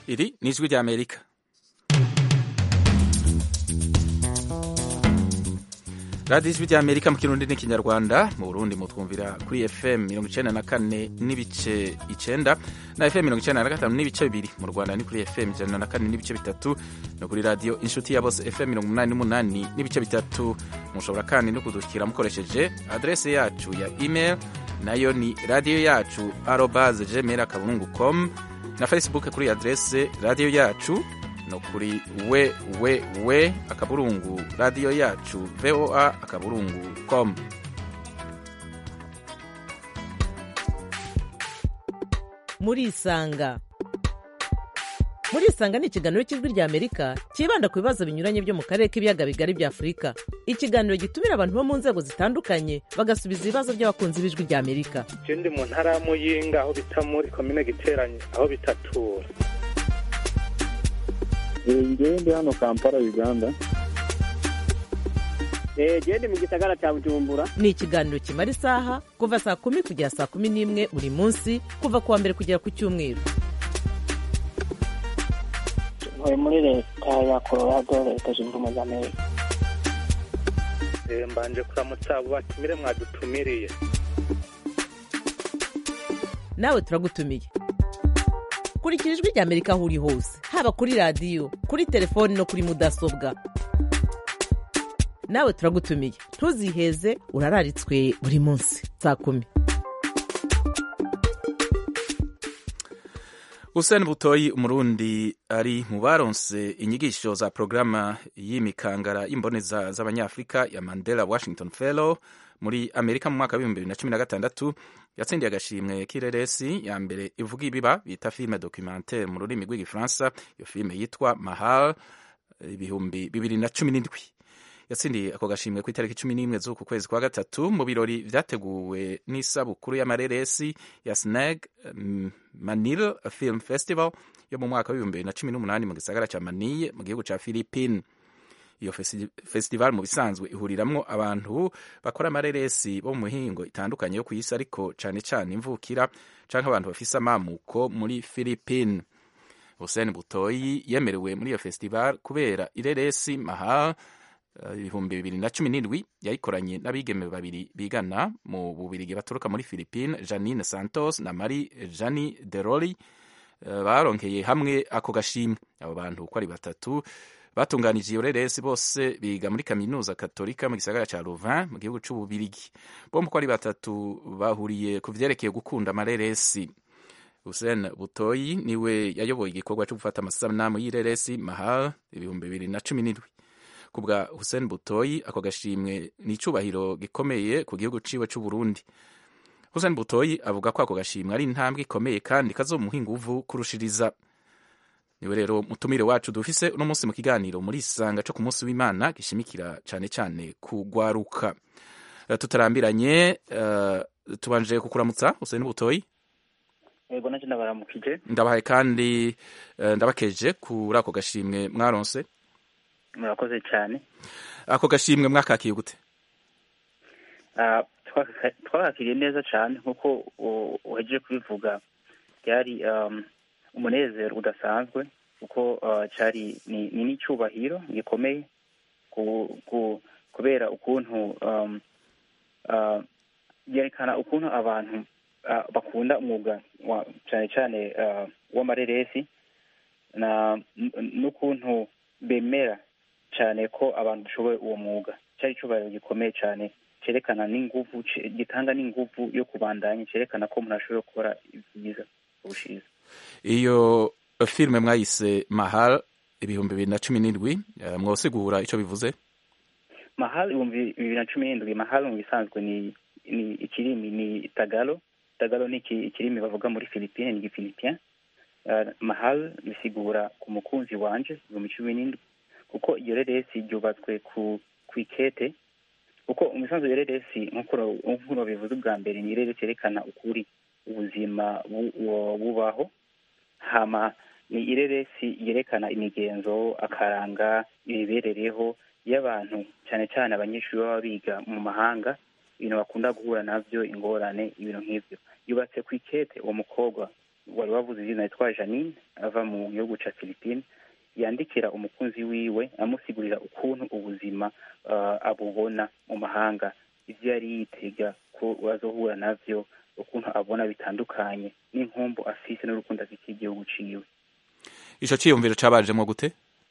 Iri ni ijwi rya Amerika. radiyo ijwi rya Amerika mu kirundi n'ikinyarwanda mu Burundi mutwumvira kuri FM mirongo icenda na kane n'ibice icenda na FM mirongo icenda na gatanu n'ibice bibiri mu Rwanda ni kuri FM ijana na kane n'ibice bitatu no kuri radiyo inshuti ya bose FM mirongo umunani n'umunani n'ibice bitatu mushobora kandi no kudushyikira mukoresheje adrese yacu ya email nayo ni radiyo yacu arobase gmail akaburungu com na facebook kuri adrese radiyo yacu no kuri we we we akaburungu radiyo yacu voa akaburungu com murisanga murisanga ni ikiganiro cy'ijwi rya amerika cyibanda ku bibazo binyuranye byo mu karere k'ibiyaga bigari bya afurika ikiganiro gitumira abantu bo mu nzego zitandukanye bagasubiza ibibazo by'abakunzi b'ijwi rya amerika je ndi mu ntara ya muyinga aho bita muri komine giteranye aho bitatura ngewe ndi hano kampala uganda gende mu gisagara cya bujumbura ni ikiganiro kimara isaha kuva saa kumi kugera saa kumi n'imwe buri munsi kuva ku wa mbere kugera ku cyumweru ntuye muri leta ya colorado leta zunze ubumwe za amerika Eh, mbanje kuramutsa abo batumire mwadutumiriye nawe turagutumiye kurikira ijwi rya amerika aho uri hose haba kuri radiyo kuri telefoni no kuri mudasobwa nawe turagutumiye ntuziheze urararitswe buri munsi saa kumi Hussein Butoyi umurundi ari mu baronse inyigisho za programa y'imikangara y'imboneza z'abanyafrika ya Mandela Washington Fellow muri Amerika mu mwaka w'ibihumbi bibiri na cumi na gatandatu yatsindiye agashimwe k'ireresi ya mbere ivuga ibiba bita filime documentaire mu rurimi rw'igifaransa iyo filime yitwa Mahal ibihumbi bibiri na cumi n'indwi yatsindiye ako gashimwe ku itariki cumi n'imwe z'uku kwezi kwa gatatu mu birori vyateguwe n'isabukuru y'amareresi ya snag um, manil film festival yo mu mwaka w'ibihumbi bibiri na cumi n'umunani mu gisagara ca manille mu gihugu ca philippine iyo festi festival mu bisanzwe ihuriramwo abantu bakora amareresi bo mu mihingo itandukanye yo ku isi ariko cane cane imvukira canke abantu bafise amamuko muri philippine Hussein Butoyi yemerewe muri iyo festival kubera ireresi mahal ibihumbi bibiri na cumi n'indwi yayikoranye n'abigeme babiri bigana mu bubirigi baturuka muri philippine janine santos na marie jani deroli baronkeye hamwe ako gashimwe abo bantu uko ari batatu batunganije iyo reresi bose biga muri kaminuza katolika mu gisagara ca louvain mu gihugu c'ububirigi bombi uko ari batatu bahuriye ku vyerekeye gukunda amareresi Hussein Butoyi niwe yayoboye igikorwa cyo gufata amasanamu y'ireresi mahal ibihumbi bibiri na cumi n'indwi kubwa Hussein Butoyi ako gashimwe ni icubahiro gikomeye ku gihugu ciwe c'u Burundi Hussein Butoyi avuga ko ako gashimwe ari intambwe ikomeye kandi kazomuha inguvu kurushiriza niwe rero mutumire wacu dufise uno munsi mu kiganiro muri isanga co ku munsi w'Imana gishimikira cane cane kugwaruka uh, tutarambiranye uh, tubanje kukuramutsa Hussein Butoyi yego nacyo ndabaramukije ndabahaye kandi uh, ndabakeje kuri ako gashimwe mwaronse murakoze cyane ako gashimwe mwakakiye gute twakakiriye neza cyane nk'uko uhejeje kubivuga byari umunezero udasanzwe kuko cyari ni n'icyubahiro gikomeye kubera ukuntu byerekana ukuntu abantu bakunda umwuga cyane cyane w'amareresi n'ukuntu bemera cyane ko abantu dushoboye uwo mwuga cyari icyubahiro gikomeye cyane cyerekana n'inguvu gitanga n'inguvu yo kubandanya cyerekana ko umuntu ashoboye gukora ibyiza ubushize iyo filime mwayise mahal ibihumbi bibiri na cumi n'indwi mwosigura icyo bivuze mahal ibihumbi bibiri na cumi n'indwi mahal mu bisanzwe ni ni ikirimi ni tagalo tagalo ni ikirimi bavuga muri philippine ni igifilipien mahal bisigura ku mukunzi wanje ibihumbi cumi n'indwi kuko iyo reresi ryubatswe ku ku ikete kuko umusanzu iyo reresi nk'uko bivuze ubwa mbere ni reresi yerekana ukuri ubuzima bubaho hama ni ireresi yerekana imigenzo akaranga imiberereho y'abantu cyane cyane abanyeshuri baba biga mu mahanga ibintu bakunda guhura nabyo ingorane ibintu nk'ibyo yubatse ku ikete uwo mukobwa wari wavuze izina yitwa janine ava mu gihugu ca philippine yandikira umukunzi wiwe amusigurira ukuntu ubuzima uh, abubona mu mahanga ivyo yari yitega ko azohura navyo ukuntu abona bitandukanye n'inkumbu afise n'urukundo afitiye igihugu ciwe ico ciyumviro cabajemwo gute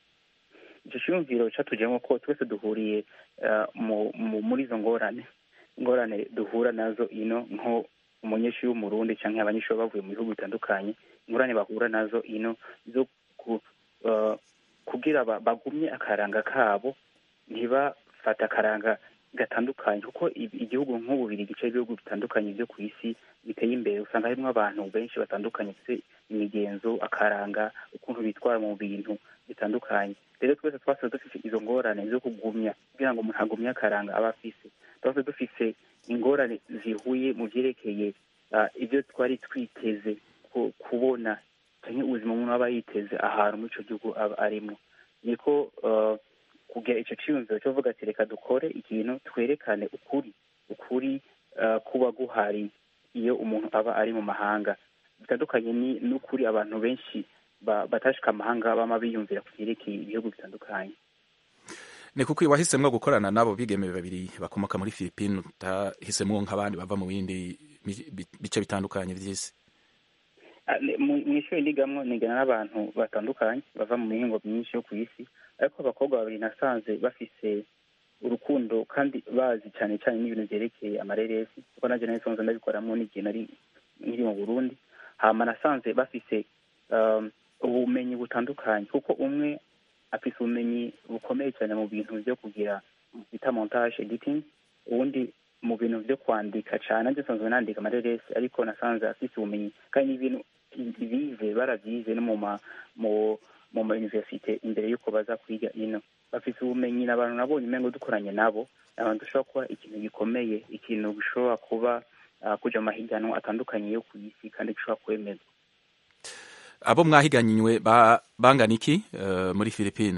ico ciyumviro catujemwo ko twese duhuriye uh, mu, mu, muri izo ngorane ingorane duhura nazo ino nko umunyeshuri w'umurundi canke abanyeshuri bavuye mu bihugu bitandukanye ingorane bahura nazo ino zo ku, uh, kugira ba- bagumye akaranga kabo ntibafate akaranga gatandukanye kuko i- igihugu nk'ububiri gice ibihugu bitandukanye byo ku isi biteye imbere usanga harimo abantu benshi batandukanye bafite imigenzo akaranga ukuntu bitwara mu bintu bitandukanye rero twese twasize dufite izo ngorane zo kugumya kugira ngo umuntu agumye akaranga aba afise twase dufise ingorane zihuye mu vyerekeye ah, ibyo twari twiteze ku- kubona canke ubuzima umuntu aba yiteze ahantu muri ico gihugu aba arimo niko uh, kugira ico ciyumviro cyo vuga ati reka dukore ikintu twerekane ukuri ukuri uh, kuba guhari iyo umuntu aba ari mu mahanga bitandukanye ni- n'ukuri abantu benshi ba- batashika amahanga bama biyumvira ku vyerekeye ibihugu bitandukanye ni kuko wahisemwo gukorana n'abo bigeme babiri bakomoka muri philippine utahisemwo nk'abandi bava mu bindi mi- bi- bice bitandukanye vy'isi Ah, ne- mu mu ishuri nigamwo nigana n'abantu batandukanye bava mu mihingo myinshi yo ku isi ariko abakobwa babiri nasanze bafise urukundo kandi bazi cyane cyane n'ibintu vyerekeye amareresi kuko nanje nari nsanzwe ndabikoramwo n'igihe nari nkiri mu burundi hama nasanze bafise um, ubumenyi butandukanye kuko umwe afise ubumenyi bukomeye cyane mu bintu vyo kugira bita montage editing uwundi mu bintu vyo kwandika cane nanje nsanzwe nandika amareresi ariko nasanze afise ubumenyi kandi n'ibintu bize baravyize no mu ma mu mu ma universite imbere yuko baza kwiga ino bafise ubumenyi n'abantu nabonye umengo dukoranye nabo abantu dushobora kuba ikintu gikomeye ikintu gishobora kuba uh, kuja mu mahiganwa atandukanye yo ku isi kandi gishobora kwemezwa abo mwahiganywe ba, bangana iki uh, muri philippine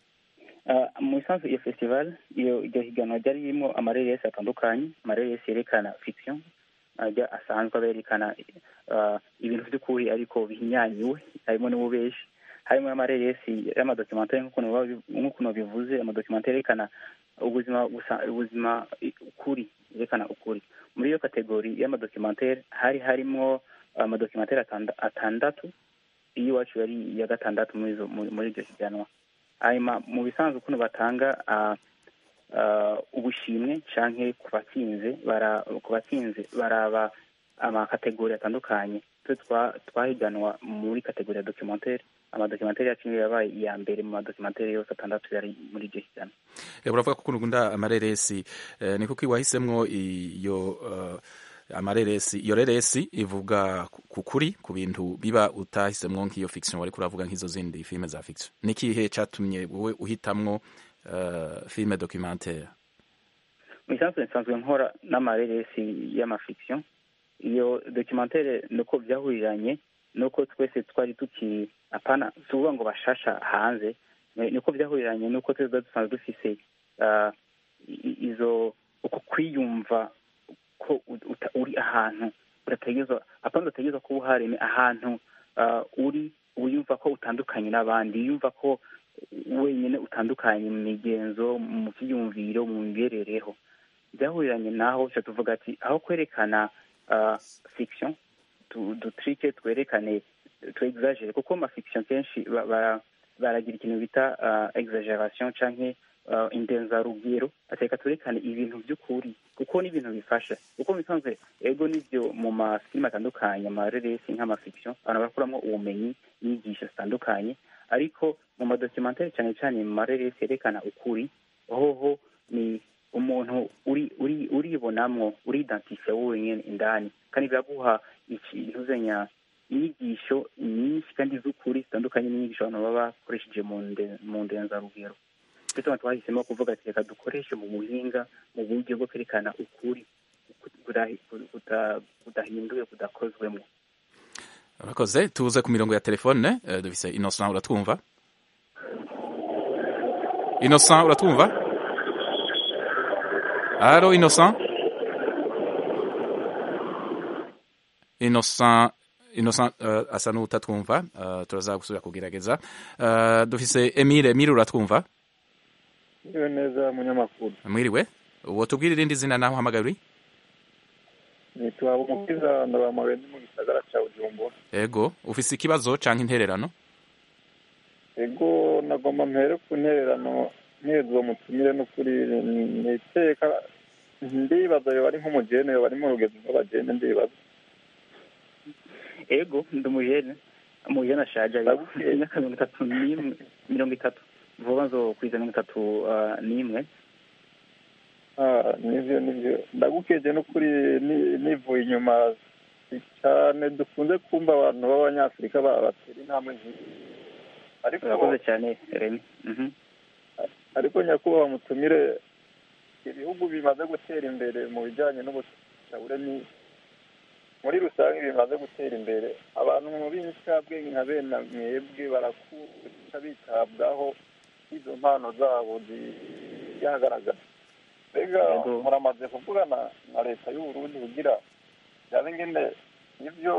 Uh, mu isanzwe iyo festival iyo iryo higanwa ryari ririmo amareresi atandukanye amareresi yerekana fiction ajya asanzwe aberekana uh, ibintu by'ukuri ariko bihinyanyuwe harimo n'ububeshi harimo amareresi y'amadocumentari nk'ukuntu baba- nk'ukuntu bivuze amadocumentari yerekana ubuzima busa- ubuzima i- ukuri yerekana ukuri muri iyo kategori y'amadocumentari hari harimo amadocumentari atanda- atandatu iyo iwacu yari iya gatandatu muri izo- muri muri iryo higanwa hanyuma mu bisanzwe ukuntu batanga ah, ah, ubushimwe canke ku batsinze bara ku batsinze baraba amakategori atandukanye twe twa- twahiganwa muri kategori ya documentaire amadocumentari yacu niyo yabaye iya mbere mu madocumentari yose atandatu yari muri iryo higanwa Eh, uravuga ko ukunda amareresi eh, ni kuko wahisemwo iyo uh, amareresi iyo reresi ivuga ku- ku kuri ku bintu biba utahisemwo nk'iyo fiction wariko uravuga nk'izo zindi filme za fiction ni kihe catumye wowe uhitamwo uh, filme documentaire mu isanzwe nsanzwe nkora n'amareresi y'amafiction iyo documentaire nuko byahuriranye nuko twese twari tuki apana si ukuvuga ngo bashasha hanze ni- niko byahuriranye nuko twese tuba dusanzwe dufise ah, i- izo uko kwiyumva ko u- uta- uri ahantu udategerezwa apana udategerezwa kuba uhari ni ahantu ah, uri wiyumva ko utandukanye n'abandi wiyumva ko wenyine utandukanye mu migenzo mu byiyumviro mu miberereho byahuriranye naho tuca tuvuga ati aho kwerekana uh, fiction tu- dutrike twerekane tu exagere kuko ma fiction kenshi ba- bara- baragira ikintu bita uh, exaggeration canke uh, indenzarugero ateka twerekane ibintu by'ukuri kuko ni ibintu bifasha kuko bisanzwe ego nivyo mu mafilime atandukanye amareresi nk'amafiction abantu barakuramo ubumenyi inyigisho zitandukanye ariko mu madocumentari cyane cyane mu mareresi yerekana ukuri hoho ni umuntu uri uri uribonamwo uridantifiye wowe nyene indani kandi biraguha ikintu zenya inyigisho nyinshi kandi z'ukuri zitandukanye n'inyigisho abantu baba bakoresheje mu nde- mu ndenzarugero bituma twahisemo kuvuga ati reka dukoreshe mu buhinga mu buryo bwo kwerekana ukuri kudahi- kuda- kudahinduwe kudakozwemo urakoze tuze ku mirongo ya telefone eh, dufise innocent uratwumva innocent uratwumva alo innocent innocent innocent uh, asa n'utatwumva uh, turaza gusubira kugerageza uh, dufise emile emile uratwumva Iyo neza munyamakuru mwiriwe uwo tubwire irindi zina naho uhamagaye uri nitwa umukiza ndabamawe ndi mu gisagara ca bujumbura ego ufise ikibazo canke intererano ego nagomba mpere ku ntererano nk'iyo uwo mutumire n'ukuri niteka ndibaza yoba ari nk'umujene yoba ari mu rugendo rw'abajene ndibaza ego ndi umujene umujene ashaje ariko imyaka mirongo itatu n'imwe mirongo itatu vuba nzokwiza mirongo itatu ah, n'imwe Ah, nivyo nivyo ndagukeje n'ukuri ni- nivuye inyuma cyane dukunze kumva abantu b'abanyafurika ba- batera intambwe nk'iyi ariko urakoze cyane remi Mhm. ariko nyakubahwa mutumire ibihugu bimaze gutera imbere mu bijyanye n'ubutabure ni muri rusange bimaze gutera imbere abantu mu b'incabwenge nka bene mwebwe barakunda bitabwaho izo mpano zabo ziyagaragara mbega Yego. muramaze kuvugana na leta y'uburundi kugira byabe ngene ibyo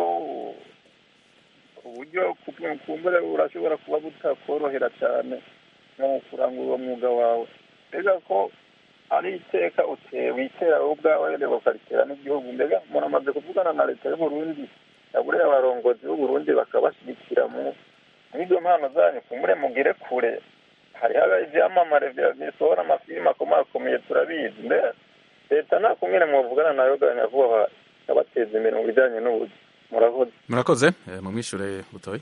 uburyo kumbure urashobora kuba butakorohera cyane mu kurangura uwo mwuga wawe mbega ko ari iteka ute witera wowe ubwawe rero ukaritera n'igihugu mbega muramaze kuvugana na leta y'uburundi yaburiye abarongozi b'uburundi bakabashyigikira mu n'izo mpano zanyu kumbure mugire kure hariho ibyamamare bya- bisohora amafilime akomakomeye turabizi mbega leta nta kumwere muvugana nayo ganya vuba ikabateza imbere mu bijyanye n'ubuzi murakoze murakoze eh, mumwishure butoyi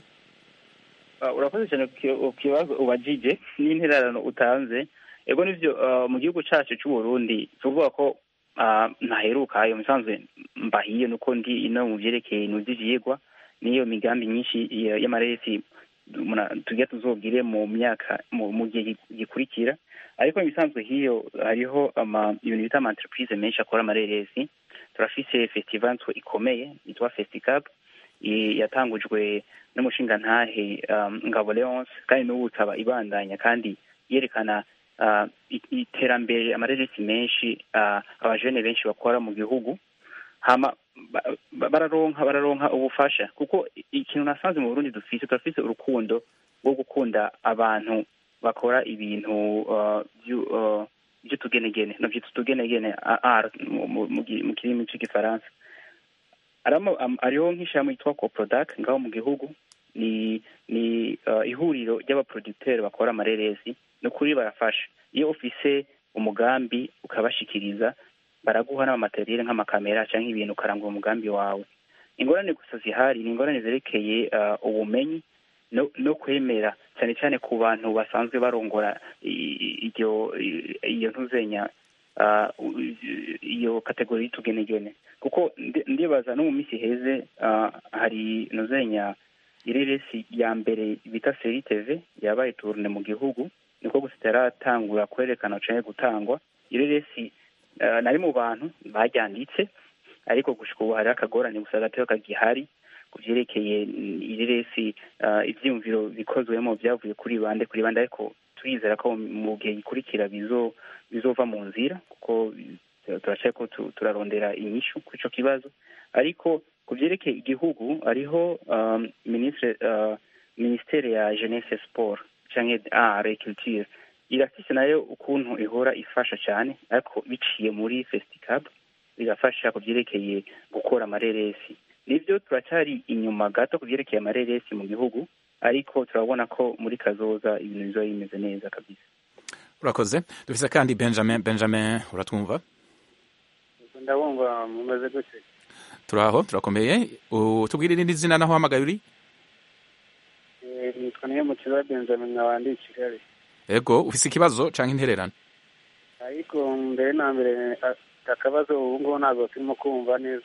Ah, urakoze cyane ku ki- ku kibazo ubajije n'intererano utanze ego nivyo ah, mu gihugu cacu c'uburundi tuvuga ko ah, ntaheruka ayo musanzwe mbahiye nuko ndi ino mu vyerekeye nuzi ivyigwa n'iyo migambi myinshi ya- y'amaresi muna- tugira tuzogire mu myaka mu mu gihe gi- gikurikira ariko mu bisanzwe hiyo hariho ama ibintu bita ama entreprise menshi akora amareresi turafise festival ntwe ikomeye yitwa festicap i- yatangujwe n'umushingantahe um, ngabo leonce kandi n'ubu ikaba ibandanya kandi yerekana uh, i- iterambere amareresi menshi uh, abajene benshi bakora mu gihugu hama ba- ba- bararonka bararonka ubufasha kuko i- ikintu nasanze mu burundi dufise turafise urukundo rwo gukunda abantu bakora ibintu uh, vyu- uh, vy'utugenegene navyita utugenegene a- art mu- mu- mu gi- mu kirimi c'igifaransa aramo am- hariho nk'ishami yitwa coprodac ngaho mu gihugu ni ni uh, ihuriro ry'abaproducteur bakora amareresi ni ukuri barafasha iyo ufise umugambi ukabashikiriza baraguha n'amamateriel nk'amakamera cyangwa ibintu ukarangura umugambi wawe ingorane gusa zihari ni ingorane zerekeye uh, ubumenyi no, no kwemera cyane cyane ku bantu basanzwe barongora i- i- iryo i- iyo ntuzenya uh, iyo kategori y'utugenegene kuko ndi- ndibaza no mu minsi iheze uh, hari ntuzenya ireresi ya mbere bita seri tv yabaye turune mu gihugu niko gusa itaratangura kwerekana canke gutangwa ireresi uh, nari mu bantu baryanditse ariko gushika ubu hariho akagorane gusa gateo kagihari ku vyerekeye mm, ireresi uh, ivyiyumviro bikozwemo vyavuye kuri bande kuri bande ariko turizera ko mu gihe gikurikira bizo bizova mu nzira kuko turacaye ko tu- turarondera inyishu kuri ico kibazo ariko ku vyerekeye igihugu hariho um, ministre uh, ministere ya jeunesse sport canke art et culture irafise nayo ukuntu ihora ifasha cyane ariko biciye muri festicab birafasha ku vyerekeye gukora amareresi nivyo turacyari inyuma gato ku vyerekeye amareresi mu gihugu ariko turabona ko muri kazoza ibintu bizoba bimeze neza kabisa urakoze dufise kandi benjamin benjamin uratwumva ndabumva mumeze gute turaho turakomeye U- tubwire irindi zina naho uhamagaye uri Eh, nitwa niyo mukiza benjamin nkaba ndi i kigali ego ufise ikibazo canke intererano ariko mbere na mbere a- akabazo ubu ngubu ntabwo turimo kumva neza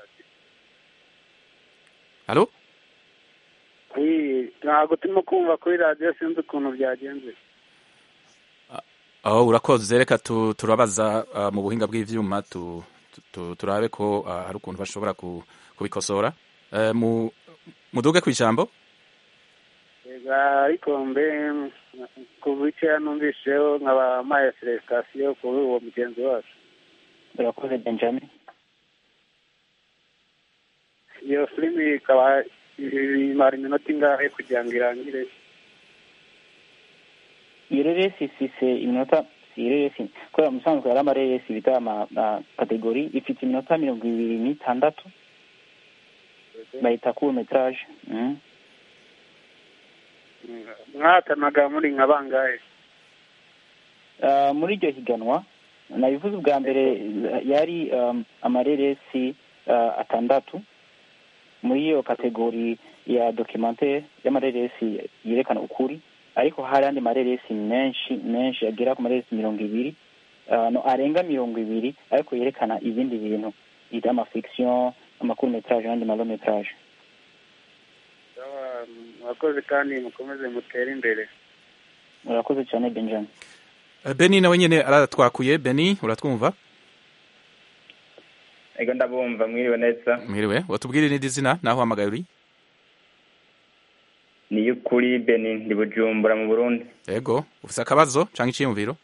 halo Kuri- ntabwo turimo kumva kuri radiyo sinzi ukuntu byagenze aho urakoze reka tu- turabaza uh, mu buhinga bw'ivyuma tu, tu, tu, turabe ko uh, hari ukuntu bashobora ku, kubikosora uh, mu, muduge kw'ijambo Ega, ariko mbe ku bice numvisheho nkaba maye felicitation kuri uwo mugenzi wacu urakoze benjamin iyo filimi ikaba imara iminota ingahe kugira ngo irangire iyo reresi ifise iminota si reresi kubera mu bisanzwe hari amareresi bita ama ama kategori ifite iminota mirongo ibiri n'itandatu bayita court metrage mm. mwatanaga muri nka bangahe Uh, muri iryo higanwa nabivuze ubwa mbere yari um, amareresi uh, atandatu muri iyo kategori ya documentaire y'amareresi yerekana ukuri ariko hari andi mareresi menshi menshi agera ku mareresi mirongo ibiri uh, no arenga mirongo ibiri ariko yerekana ibindi bintu ita amafiction amakuru metrage n'andi malo metrage Sawa, mwakoze kandi mukomeze mutere imbere murakoze cyane benjamin Eh, beni nawe nyene aratwakuye beni uratwumva ego ndabumva mwiriwe neza mwiriwe watubwire n'indi zina naho uhamagaye uri ni y'ukuri beni ndi bujumbura mu burundi ego ufise akabazo canke iciyumviro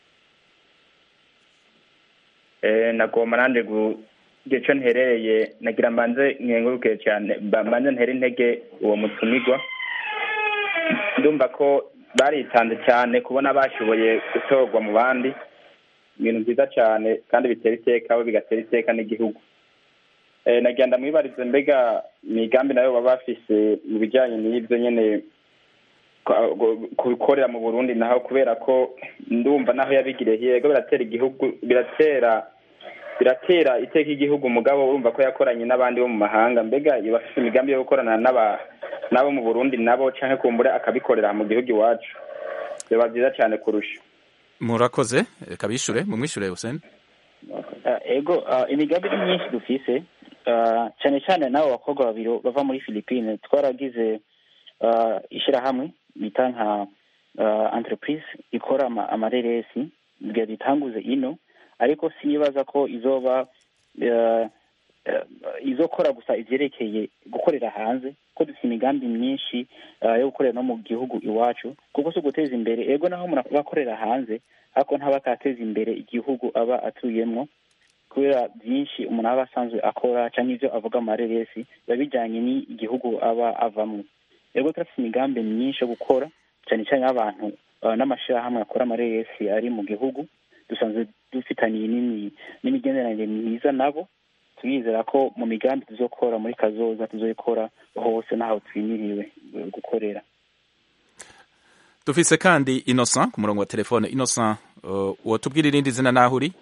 eh nagomba nanje gu gico nterereye nagira mbanze nkenguruke cyane ba- mbanze ntere intege uwo mutumirwa ndumva ko baritanze cyane kubona bashoboye gutorwa mu bandi ibintu byiza cyane kandi bitera iteka bo bigatera iteka n'igihugu eh nagira ndamwibarize mbega imigambi nayo baba bafise mu bijyanye n'ibyo nyene kwa- gu- kubikorera mu burundi naho kubera ko ndumva naho yabigiriye yego biratera igihugu biratera biratera iteka igihugu umugabo urumva ko yakoranye n'abandi bo mu mahanga mbega iyo bafite imigambi yo gukorana n'aba n'abo mu burundi nabo canke kumbure akabikorera mu gihugu iwacu biba byiza cyane kurusha murakoze reka bishure mumwishure Hussein Uh, ego uh, imigambi ni myinshi dufise uh, cyane cyane n'abo bakobwa babiri bava muri philippine twaragize uh, ishyirahamwe bita nka uh, entreprise ikora ama- amareresi kugira dutanguze ino ariko sinibaza ko izoba uh, uh, izokora gusa ivyerekeye gukorera hanze ko dufite imigambi myinshi uh, yo gukorera no mu gihugu iwacu kuko si uguteza imbere ego naho umuntu akorera hanze ariko ntaba akateza imbere igihugu aba atuyemwo kubera byinshi umuntu aba asanzwe akora cyangwa ibyo avuga mu mareresi biba bijyanye n'igihugu aba avamo rero turafite imigambi myinshi yo gukora cyane cyane y'abantu uh, n'amashyirahamwe akora amareresi ari mu gihugu dusanzwe dufitaniye n'imi- n'imigenderanire myiza nabo turizera ko mu migambi tuzokora muri kazoza tuzoyikora hose n'aho twimiriwe uh, gukorera dufise kandi Innocent ku murongo wa telefone Innocent uh, wotubwire irindi zina naho uri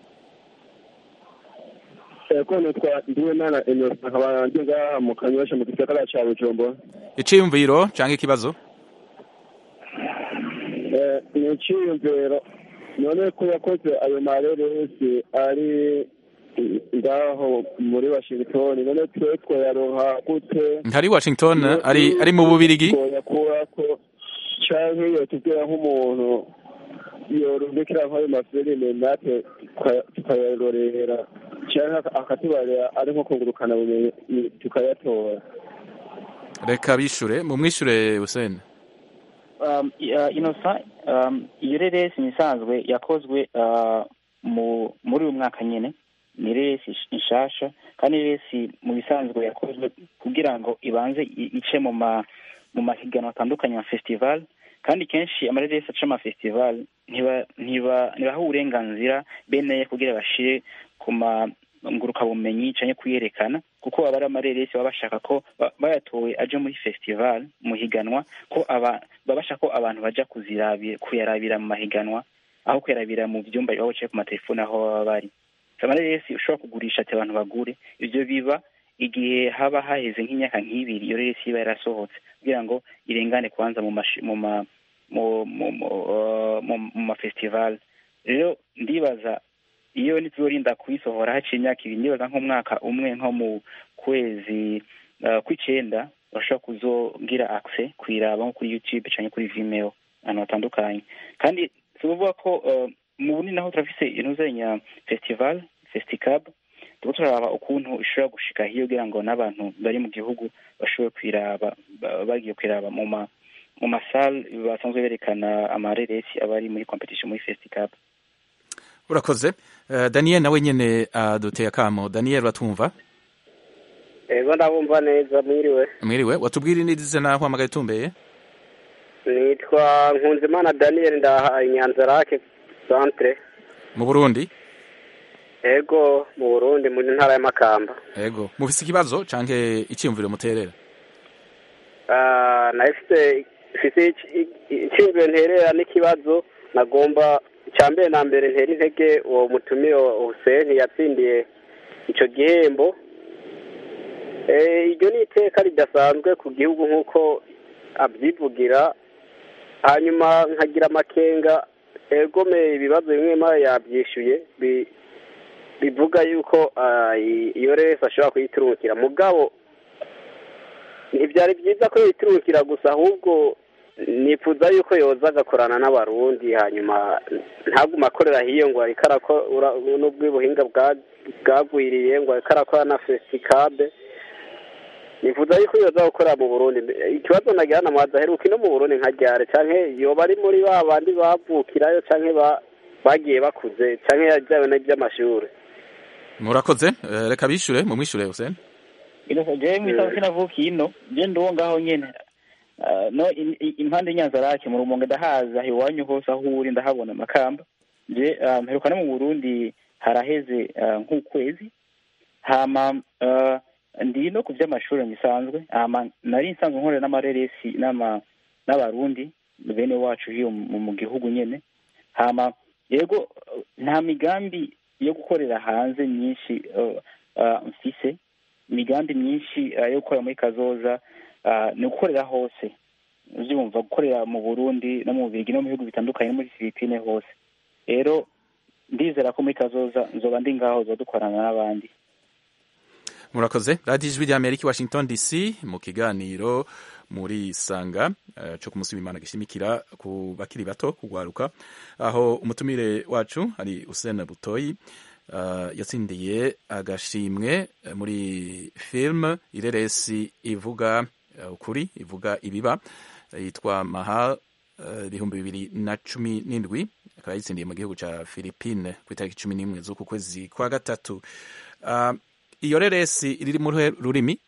ko nitwa ndiwimana innocent nkaba ndi ngaha mu kanyosha mu gisagara ca bujumbura iciyumviro canke ikibazo Eh, ni iciyumviro none ko yakoze ayo mareresi ari eh, ngaho muri washington none twe twoyaronka gute ntari Washington ari ari mu bubirigi twoyakurako canke yotubwira nk'umuntu yorungikira nk'ayo mafilime natwe tuka- tukayarorera canke akatubarira ari nko kungurukana bumenyi tukayatora reka bishure mumwishure Hussein um, uh, inosa um, iyo reresi ni isanzwe yakozwe uh, mu muri uyu mwaka nyene ni reresi nsh- nshasha kandi reresi mu bisanzwe yakozwe kugira ngo ibanze i- ice mu ma mu mahiganwa atandukanye ya festival kandi kenshi amareresi aca ama festival ntiba ntiba ntibaha uburenganzira bene kugira bashire ku ma ngurukabumenyi canke kuyerekana kuko aba ari amareresi baba bashaka ko ba- bayatowe aje muri festival mu higanwa ko aba baba bashaka ko abantu baja kuzirabira kuyarabira mu mahiganwa aho kuyarabira mu vyumba iwabo canke ku matelefone aho baba bari amareresi ushobora kugurisha ati abantu bagure ivyo biba igihe haba haheze nk'imyaka nk'ibiri iyo reresi iba yarasohotse kugira ngo irengane kubanza mu mashi- mu ma mu mu mu uh, mu- mu mafestival rero ndibaza iyo nituzorinda kuyisohora haciye imyaka ibiri ndibaza nk'umwaka umwe nko mu kwezi uh, kw'icenda bashobora kuzogira access kuyiraba nko kuri youtube canke kuri vimeo ahantu hatandukanye kandi si ukuvuga ko uh, mu bunini naho turafise intuzenya festival festicab turiko turaraba ukuntu ishobora gushika hiyo kugira ngo n'abantu bari mu gihugu bashobore kwiraba ba- bagiye kwiraba mu ma mu masale basanzwe berekana amareresi aba ari muri competition muri festicab urakoze uh, Daniel nawe nyene aduteye akamo Daniel uratwumva ego ndabumva neza mwiriwe mwiriwe watubwira inidize naho hamagaye tumbeye nitwa nkunzimana daniel ndaha inyanzarake centre mu burundi ego mu burundi mu ntara ya makamba ego mufise ikibazo canke iciyumviro muterera Ah, nahise mfise icyumviro nterera n'ikibazo nagomba icya mbere na mbere ntera intege uwo mutumire Hussein yatsindiye icyo gihembo Eh, iryo ni iteka ridasanzwe ku gihugu nk'uko abyivugira hanyuma nkagira amakenga egome ibibazo bimwe mara yabyishyuye bi- bivuga yuko ah, i- iyo resi ashobora kuyiturukira mugabo ntibyari byiza ko yiturukira gusa ahubwo nifuza yuko yoza agakorana n'abarundi hanyuma ntagume akorera hiyo ngo ariko arakora n'ubw'ubuhinga bwa- bwagwiriye ngo ariko arakora na fesikabe nifuza yuko yoza gukorera mu burundi ikibazo nagira na mwaza aheruka ino mu burundi nka ryare canke yoba ari muri ba bandi bavukirayo canke ba- bagiye bakuze canke yajyawe n'iby'amashuri murakoze eh, reka bishure mumwishure Hussein ino jewe mwisa sinavukiye ino je ndiwo ngaho nyene Ah, no in- i- impande y'inyanzarake mu rumonge ndahaza iwanyu hose aho uri ndahabona amakamba je ah, mperuka no mu burundi haraheze ah, nk'ukwezi hama ah, ndi no ku vy'amashuri bisanzwe hama nari nsanzwe nkorera n'amareresi n'ama n'abarundi bene wacu hiyo mu mu gihugu nyene hama yego eh, nta migambi yo gukorera hanze myinshi eh, ah, mfise imigambi myinshi eh, yo gukora muri kazoza ah, ni ugukorera hose uvyumva gukorera mu burundi no mu bubirigi no mu bihugu bitandukanye no muri filipine hose rero ndizera ko muri kazoza nzoba ndi ngaho zoba dukorana n'abandi murakoze radiyo ijwi ry'amerika i washington dc mu kiganiro muri sanga eh, co ku munsi w'imana gishimikira ku bakiri bato kugwaruka aho umutumire wacu ari usene butoyi eh, yatsindiye agashimwe eh, muri film ireresi ivuga eh, ukuri ivuga ibiba eh, yitwa mahal eh, ibihumbi bibiri na cumi n'indwi akaba yitsindiye mu gihugu ca philippine ku itariki cumi n'imwe z'uku kwezi kwa gatatu Ah, iyo reresi riri mu ruhe rurimi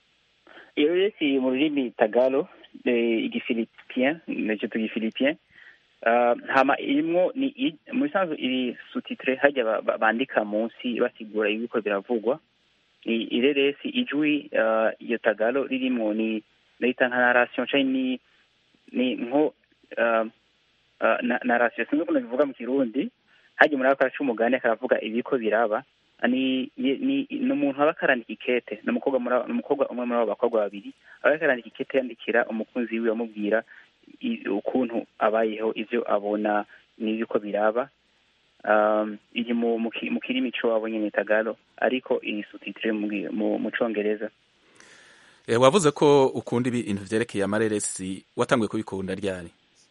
iyo resi mu rurimi tagalo eh, igifilipien nicyo tugifilipien Ah, hama irimwo ni i- mu bisanzwe iri sutitre hajya ba- ba- bandika munsi basigura ibiko biravugwa I- ireresi ijwi ah, iyo tagalo ririmwo ni nayita nka narration canke ni ni nko ah, ah, na- narration sinzi ukuntu bivuga mu kirundi hajya muri ako karaca umugani akaravuga ibiko biraba ni ye- ni ni umuntu aba akarandika ikete ni umukobwa muri abo- ni umukobwa umwe muri abo bakobwa babiri aba akarandika ikete yandikira umukunzi wiwe amubwira i- ukuntu abayeho ivyo abona n'ibiko biraba um, iri mu mu ki- mu kirimi c'iwabo nyene tagalo ariko iri sutitire mu gi- mu mu congereza Eh, wavuze ko ukunda ibintu vyerekeye amareresi watanguye kubikunda ryari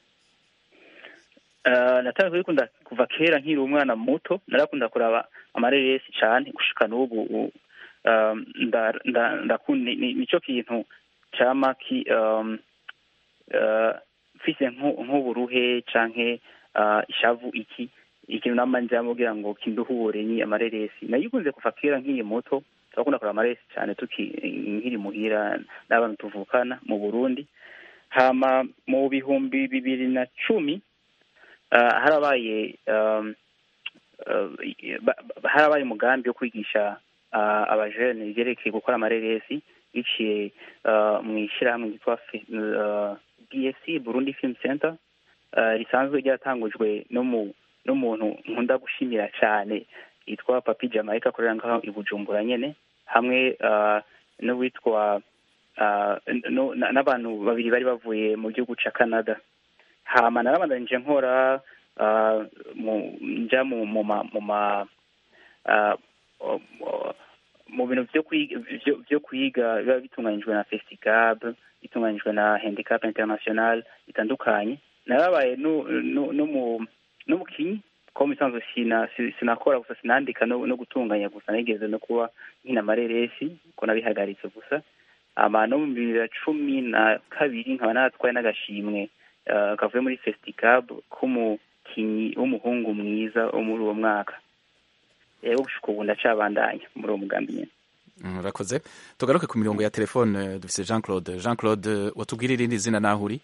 Uh, nataka kubikunda kuva kera nkiri umwana muto narakunda kuraba amareresi cane gushika n'ubu u- um, nda- nda- ndakunda ni- nico kintu cama ki um, uh, mfise nku- nk'uburuhe canke uh, ishavu iki ikintu nama njambo kugira ngo kinduhure ni amareresi nayikunze kuva kera nkiri muto turakunda kuraba amareresi cane tuki nkiri muhira n'abantu tuvukana mu burundi hama mu bihumbi bibiri na cumi uh, harabaye um, uh, ba- ba- harabaye umugambi wo kwigisha uh, abajene ivyerekeye gukora amareresi biciye uh, mu ishyirahamwe ryitwa Fi- uh, BSC Burundi Film Center uh, risanzwe ryatangujwe no mu n'umuntu nkunda gushimira cyane yitwa Papi Jamaica akorera ngaho i Bujumbura nyene hamwe uh, n'uwitwa uh, no- na- n'abantu babiri bari bavuye mu gihugu ca Canada hama narabandanije nkora uh, mu nja mu mu ma mu ma uh, o- o- mu bintu vyo kwiga vyo- vyo kwiga biba bitunganijwe na festicab bitunganijwe na handicap international bitandukanye narabaye no no no mu n'umukinyi ko misanzwe sina si- sinakora gusa sinandika no, no gutunganya gusa nigeze no kuba nkina amareresi ko nabihagaritse gusa ama no mu bibiri na cumi na kabiri nkaba naratwaye n'agashimwe uh, kavuye muri festicab k'umukinyi w'umuhungu mwiza wo muri uwo mwaka rero gushika ubu ndacabandanya muri uwo mugambi nyene murakoze tugaruke ku mirongo ya telefone dufise jean claude jean claude watubwira irindi zina naho uri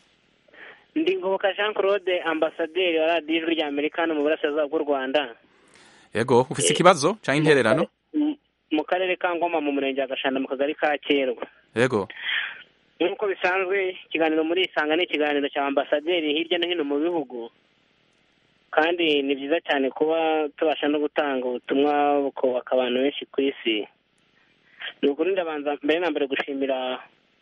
ndi ngoboka jean claude ambasaderi wa radiyo ijwi rya amerika hano mu burasirazuba bw'u rwanda yego ufise ikibazo cyangwa intererano mu karere ka ngoma mu murenge wa gashanda mu kagari ka kerwa yego nk'uko bisanzwe ikiganiro muri isanga ni ikiganiro cya ambasaderi hirya no hino mu bihugu kandi ni byiza cyane kuba tubasha no gutanga ubutumwa bukubaka abantu benshi ku isi ni ukuri ndabanza mbere na mbere gushimira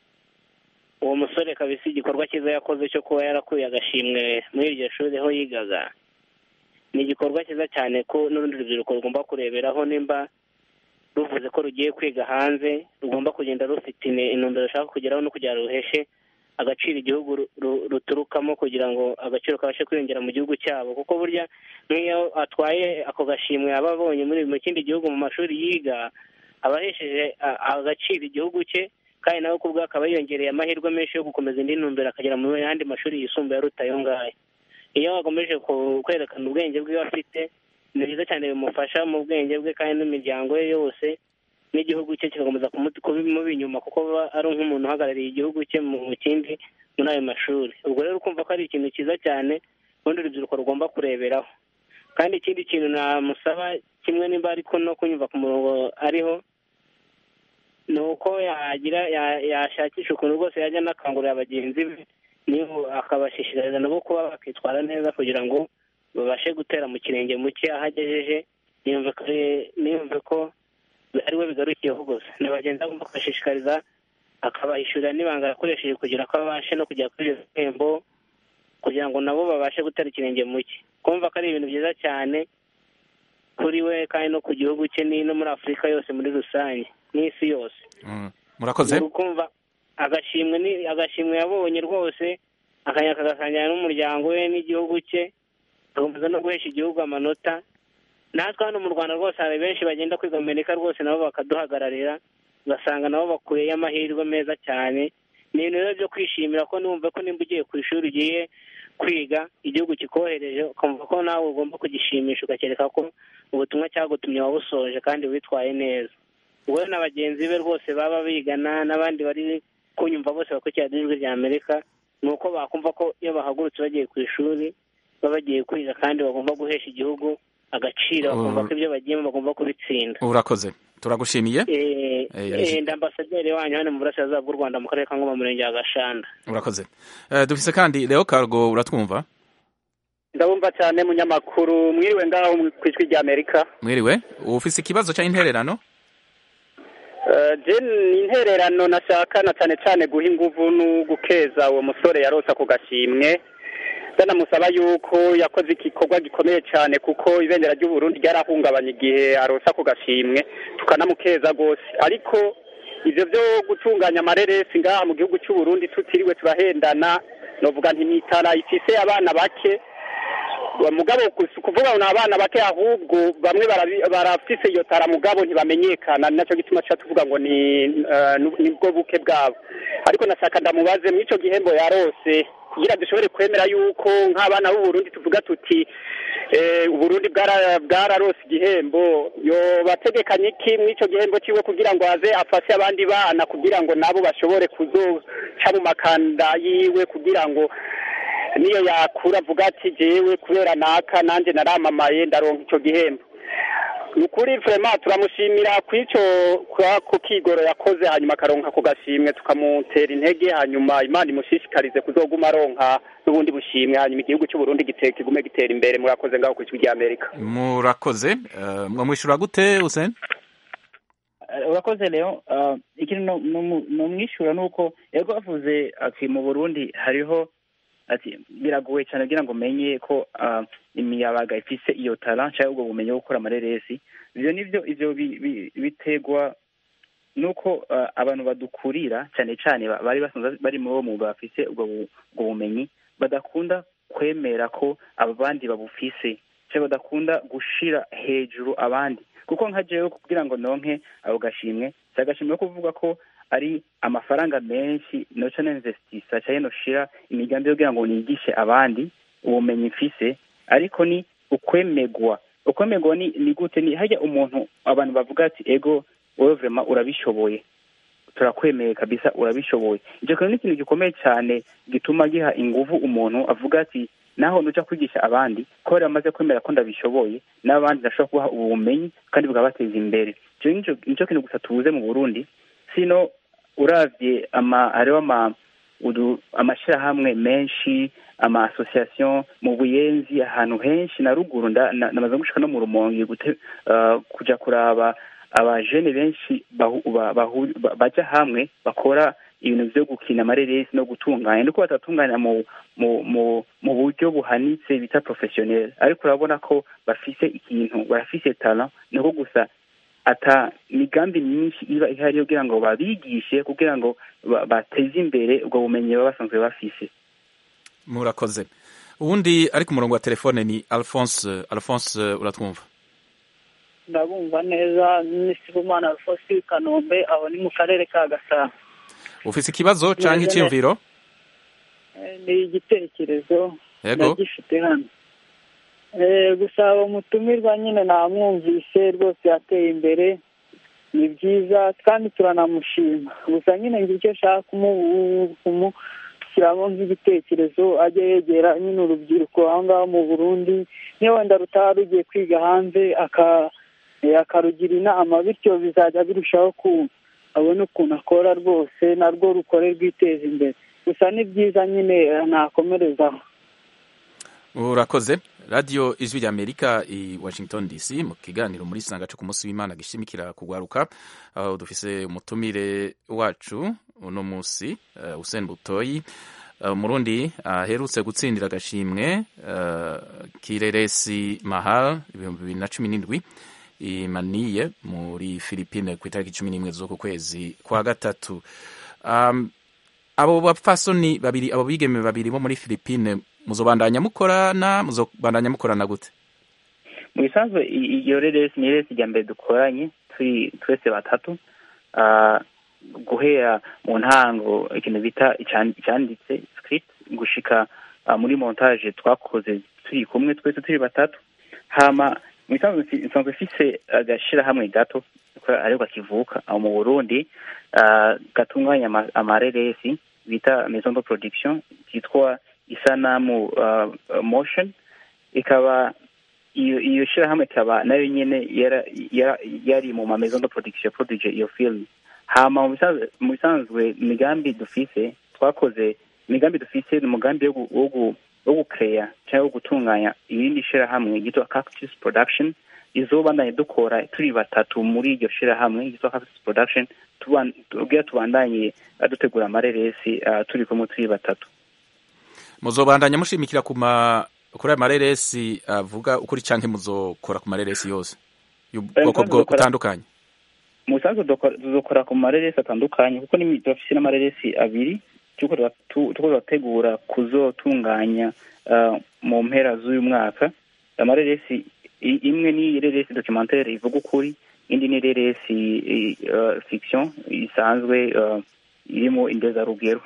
uwo musore kabisa igikorwa cyiza yakoze cyo kuba yarakuye agashimwe muri iryo shuri aho yigaga ni igikorwa cyiza cyane ko n'urundi rubyiruko rugomba kureberaho nimba ruvuze ko rugiye kwiga hanze rugomba kugenda rufite intumbero rushaka kugeraho no kugira ruheshe agaciro igihugu ruturukamo kugira ngo agaciro kabashe kwiyongera mu gihugu cyabo kuko burya nk'iyo atwaye ako gashimwe aba abonye muri mu kindi gihugu mu mashuri yiga aba ahesheje agaciro igihugu cye kandi nawe kubwo akaba yiyongereye amahirwe menshi yo gukomeza indi ntumbero akagera mu yandi mashuri yisumbuye aruta ayo ngayo iyo akomeje kwerekana ubwenge bwe afite ni byiza cyane bimufasha mu bwenge bwe kandi n'imiryango ye yose n'igihugu cye kigakomeza kumuba inyuma kuko aba ari nk'umuntu uhagarariye igihugu cye mu kindi muri ayo mashuri ubwo rero ukumva ko ari ikintu cyiza cyane urundi rubyiruko rugomba kureberaho kandi ikindi kintu namusaba kimwe nimba ariko no kunyumva ku murongo ariho ni uko yagira yashakisha ukuntu rwose yajya anakangurira bagenzi be niba akabashishikariza nabo kuba bakitwara neza kugira ngo babashe gutera mu kirenge muke aho agejeje niyumve ko ari we bigarukiyeho gusa ni bagenzi agomba kubashishikariza akabahishurira n'ibanga yakoresheje kugira ko abashe no kujya kuri ibyo bihembo kugira ngo nabo babashe gutera ikirenge muke kumva ko ari ibintu byiza cyane kuri we kandi no ku gihugu cye no muri afurika yose muri rusange n'isi yose murakoze kumva agashimwe ni agashimwe yabonye rwose akanyaka agasangira n'umuryango we n'igihugu cye agakomeza no guhesha igihugu amanota natwe hano mu rwanda rwose hari benshi bagenda kwiga amerika rwose nabo bakaduhagararira ugasanga nabo bakuyeyo amahirwe meza cyane ni ibintu rero byo kwishimira ko numva ko nimba ugiye ku ishuri ugiye kwiga igihugu kikohereje ukumva ko nawe ugomba kugishimisha ugakereka ko ubutumwa cyagutumye wabusoje kandi witwaye neza wowe na bagenzi be rwose baba bigana n'abandi bari kunyumva bose bakurikira ijwi rya amerika ni uko bakumva ko iyo bahagurutse bagiye ku ishuri baba bagiye kwiga kandi bagomba guhesha igihugu agaciro bakumva ko ibyo bagiyemo bagomba kubitsinda urakoze turagushimiye ndi ambasaderi wanyu hano mu burasirazuba bw'u rwanda mu karere ka ngoma murenge wa gashanda urakoze dufise kandi leo cargo uratwumva ndabumva cyane munyamakuru mwiriwe ngaho ku ijwi rya amerika mwiriwe ufise ikibazo cya intererano ni intererano nashaka na cyane cyane guha inguvu no gukeza uwo musore yarose ako gashimwe ndanamusaba yuko yakoze igikorwa gikomeye cyane kuko ibendera ry'uburundi ryarahungabanye igihe arose ako gashimwe tukanamukeza rwose ariko ibyo byo gutunganya amareresi ngaha mu gihugu cy'uburundi tutiriwe turahendana novuga ntimitara ifise abana bake mugabo kuvuga ngo ni abana bake ahubwo bamwe barafise iyo tara mugabo ntibamenyekana ni nacyo gituma tuba tuvuga ngo ni nibwo buke bwabo ariko nashaka ndamubaze muri icyo gihembo yarose kugira dushobore kwemera yuko nk'abana b'uburundi tuvuga tuti uburundi bwararose igihembo bategekanye iki muri icyo gihembo cyiwe kugira ngo aze afashe abandi bana kugira ngo nabo bashobore kuzoca mu makanda yiwe kugira ngo niyo yakura avuga ati jewe kubera naka nanjye naramamaye ndaronka icyo gihembo ni ukuri vurema turamushimira ku icyo ku kigoro yakoze hanyuma akaronka ku gashimwe tukamutera intege hanyuma imana imushishikarize kuzoguma aronka n'ubundi bushimwe hanyuma igihugu cy'uburundi kigume gitera imbere murakoze ngaho ku ijwi rya amerika murakoze mwamwishyura gute useni urakoze rero ikintu numwishyura ni uko yego bavuze ati mu burundi hariho ati biragoye cyane kugira ngo umenye ko imiyabaga ifise iyo tara cyangwa ubwo bumenyi bwo gukora amareresi ibyo nibyo ibyo biterwa nuko abantu badukurira cyane cyane bari basanzwe bari muri uwo mwuga bafise ubwo bumenyi badakunda kwemera ko abandi babufise cyangwa badakunda gushira hejuru abandi kuko nka jewe kugira ngo nonke ako gashimwe si agashimwe ko kuvuga ko ari amafaranga menshi noca ninvestisa cyangwa noshira imigambi yo kugira ngo nigishe abandi ubumenyi mfise ariko ni ukwemegwa ukwemegwa ni ni gute ni hajya umuntu abantu bavuga ati ego wowe vrema urabishoboye turakwemeye kabisa urabishoboye icyo kintu ni ikintu gikomeye cyane gituma giha ingufu umuntu avuga ati naho nuja kwigisha abandi ko bari bamaze kwemera ko ndabishoboye n'abandi ndashobora kubaha ubu bumenyi kandi bukabateza imbere icyo nico nico kintu gusa tubuze mu burundi sino uravye ama hariho ama udu- amashirahamwe menshi ama association mu buyenzi ahantu henshi na ruguru nda- na- namaze gushika no mu rumonge gute uh, kuja kuraba abajene benshi bahu- ba- bahu- ba- baja hamwe bakora ibintu vyo gukina amareresi no gutunganya nuko batatunganya mu mu mu mu buryo buhanitse bita professionnel ariko urabona ko bafise ikintu barafise talent niko gusa ata migambi myinshi iba ihari kugira ngo babigishe kugira ngo ba- bateze imbere ubwo bumenyi baba basanzwe bafise murakoze uwundi ari ku murongo wa telefone ni alphonse alphonse uratwumva ndabumva neza ni sibomana alfosi kanombe aho ni mu karere ka gasabo ufise ikibazo canke Neza, iciyumviro Eh, ni igitekerezo Yego. ndagifite hano Eh, gusa uwo mutumirwa nyine namwumvise rwose yateye imbere ni byiza kandi turanamushima gusa nyine ngira icyo nshaka kumu- kumushyiramo nk'igitekerezo ajye yegera nyine urubyiruko aho ngaho mu burundi niyo wenda rutaba rugiye kwiga hanze aka eh, akarugira inama bityo bizajya birushaho ku abone ukuntu akora rwose narwo rukore rwiteza imbere gusa ni byiza nyine eh, nakomerezaho urakoze radiyo ijwi rya amerika i washington dc mu kiganiro muri sanga cyo ku munsi w'imana gishimikira kugwaruka aho dufise umutumire wacu uno munsi uh, Hussein Butoyi uh, umurundi aherutse gutsindira agashimwe uh, kireresi mahal ibihumbi bibiri na cumi n'indwi imaniye muri Philippine ku itariki cumi n'imwe z'uku kwezi kwa gatatu um, abo bapfasoni babiri abo bigeme babiri bo muri Philippine muzobandanya mukorana muzobandanya mukorana gute mu bisanzwe i- iyo reresi ni reresi rya mbere dukoranye turi twese batatu Ah, guhera mu ntango ikintu bita ican- icyanditse script gushika ah, muri montage twakoze turi kumwe twese turi batatu hama mu bisanzwe nsi- nsanzwe mfise agashirahamwe gato ko ariko kivuka aho mu burundi ah, gatunganya ama- amareresi bita maison de production kitwa isanamu uh, motion ikaba iyo iyo shirahamwe ikaba nayo nyene yara- yara- yari mu ma maison de production produje iyo film hama mu bisanzwe- mu bisanzwe imigambi dufise twakoze imigambi dufise ni umugambi wo gu- wo gu- wo gukeya cyangwa wo gutunganya irindi shirahamwe ryitwa cactus production izobandanye dukora turi batatu muri iryo shirahamwe ryitwa cactus production tuban- tubwira tubandanye uh, dutegura amareresi uh, turi kumwe turi batatu muzobandanya mushimikira ku ma kuri ayo mareresi avuga ukuri canke muzokora ku mareresi yose y'ubwoko bwo Dukora- butandukanye mu busanzwe dukora- tuzokora ku mareresi atandukanye kuko n'imi- turafise n'amareresi abiri turiko tura- tu- turiko turategura kuzotunganya uh, mu mpera z'uyu mwaka amareresi i- imwe ni reresi documentaire ivuga ukuri indi ni reresi i- uh, fiction isanzwe uh, irimo indezarugero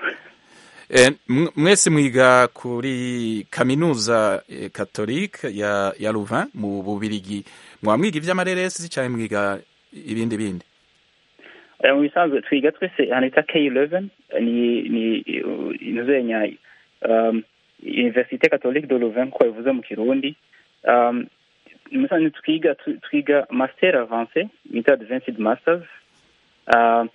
Eh, mw- mwese mwiga kuri kaminuza eh, katolike ya ya Louvain mu Bubirigi mwaba mwiga ivy'amareresi canke mwiga ibindi bindi Eh, mu bisanzwe twiga twese ahantu bita K11 ni ni uh, inuzenya um, Université Catholique de Louvain ko bivuze mu Kirundi um, mu bisanzwe twiga tu- twiga master avancé bita advanced masters uh,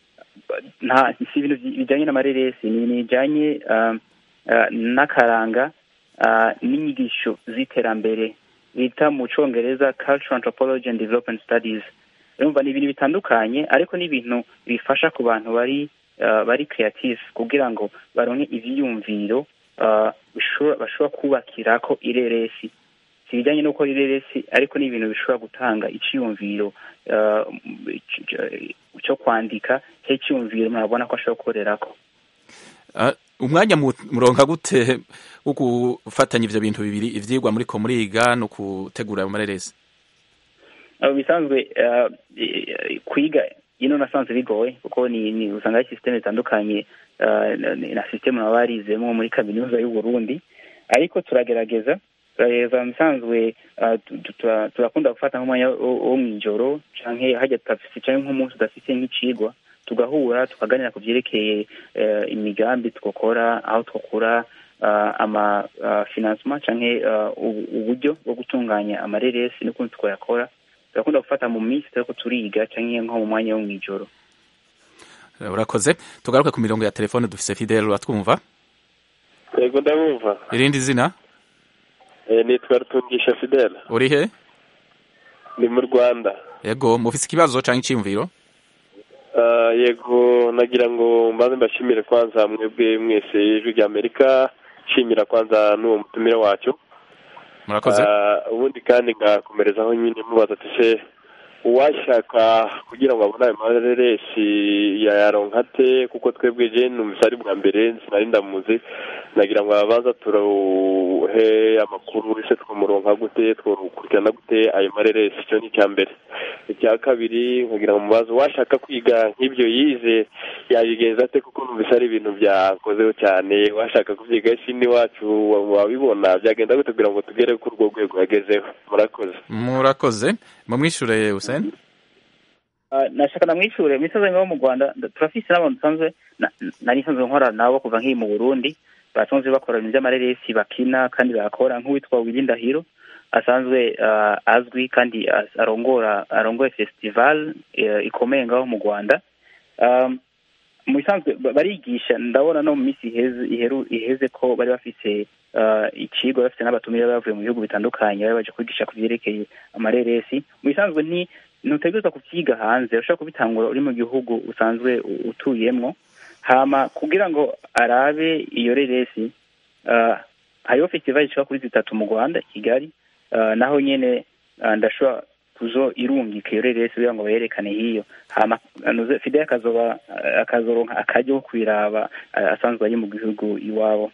nta si ibintu bi- bijanye n'amareresi ni ni bijanye um, uh, n'akaranga uh, n'inyigisho z'iterambere bita mu congereza cultural anthropology and development studies urumva ni ibintu bitandukanye ariko ni ibintu bifasha ku bantu bari uh, bari creative kugira ngo baronke ivyiyumviro uh, bishobora- bashobora kubakirako ireresi si ibijyanye no gukora ireresi ariko ni ibintu bishobora gutanga iciyumviro uh, c- c- cyo kwandika cyo icyumviro murabona ko ashobora gukorerako Ah, umwanya mu- muronka gute wo gufatanya ivyo bintu bibiri ivyigwa muriko muriga no gutegura ayo mareresi abo bisanzwe uh, i- kwiga ino nasanze bigoye kuko ni, ni usanga ari systeme zitandukanye uh, na, na systeme baba barizemo muri kaminuza y'u Burundi ariko turagerageza turareba musanzwe ah, tu- tu- tura- turakunda gufata nk'umwanya wo wo mw'ijoro canke hajya tudafise canke nk'umunsi udafise nk'icigwa tugahura tukaganira ku vyerekeye eh, imigambi twokora aho twokura ah, ama ah, financement canke ah, ubu- uburyo bwo gutunganya amareresi n'ukuntu twoyakora turakunda gufata mu minsi turiko turiga canke nko mu mwanya wo mw'ijoro Eh, urakoze tugaruke ku mirongo ya telefone dufise fidele uratwumva yego ndabumva irindi zina Eh, nitwa rutungisha fidele uri he ni mu rwanda yego mufise ikibazo canke iciyumviro Ah, yego nagira ngo mbanze mbashimire kwanza mwebwe mwese ijwi rya amerika nshimira kwanza n'uwo mutumire wacu murakoze Ah, ubundi kandi ngakomerezaho nyine mubaza ati se uwashaka kugira ngo abone ayo mareresi yayaronka ate kuko twebwe je numvise ari bwa mbere sinari ndamuzi nagira ngo abanza turuhe amakuru ese twamuronka gute twokurikirana gute ayo mareresi icyo ni icya mbere icya kabiri nkagira ngo mubaze uwashaka kwiga nk'ibyo yize yabigenza ate kuko numvise ari ibintu byakozeho cyane washaka kubyiga isi n'iwacu wabibona byagenda gute kugira ngo tugere kuri urwo rwego yagezeho murakoze murakoze mumwishure Hussein Ah, nashaka namwishure imisozi ngaho mu rwanda nda- turafise n'abantu dusanzwe na- nari nsanzwe nkora nabo kuva nkiri mu burundi basanzwe bakora ibintu vy'amareresi bakina kandi bakora nk'uwitwa Willy Ndahiro asanzwe ah, azwi kandi as- arongora arongoye festival eh, ikomeye ngaho mu rwanda Um, mu bisanzwe ba- barigisha ndabona no mu minsi iheze iheru- iheze ko bari bafise ah, icigwa bafite n'abatumire bavuye mu bihugu bitandukanye bari baje kwigisha ku vyerekeye amareresi mu bisanzwe ni ntutegerezwa kuvyiga hanze ushobora kubitangura uri mu gihugu usanzwe u- utuyemwo hama kugira ngo arabe iyo reresi ah, hariho festival ishika kuri zitatu mu rwanda i kigali ah, naho nyene ah, ndashobora kuzo irungika iyo reresi kugira ngo bayerekane hiyo hama nuze fidel akazoba akazoronka akaryo ko kwiraba ah, asanzwe ari mu gihugu iwabo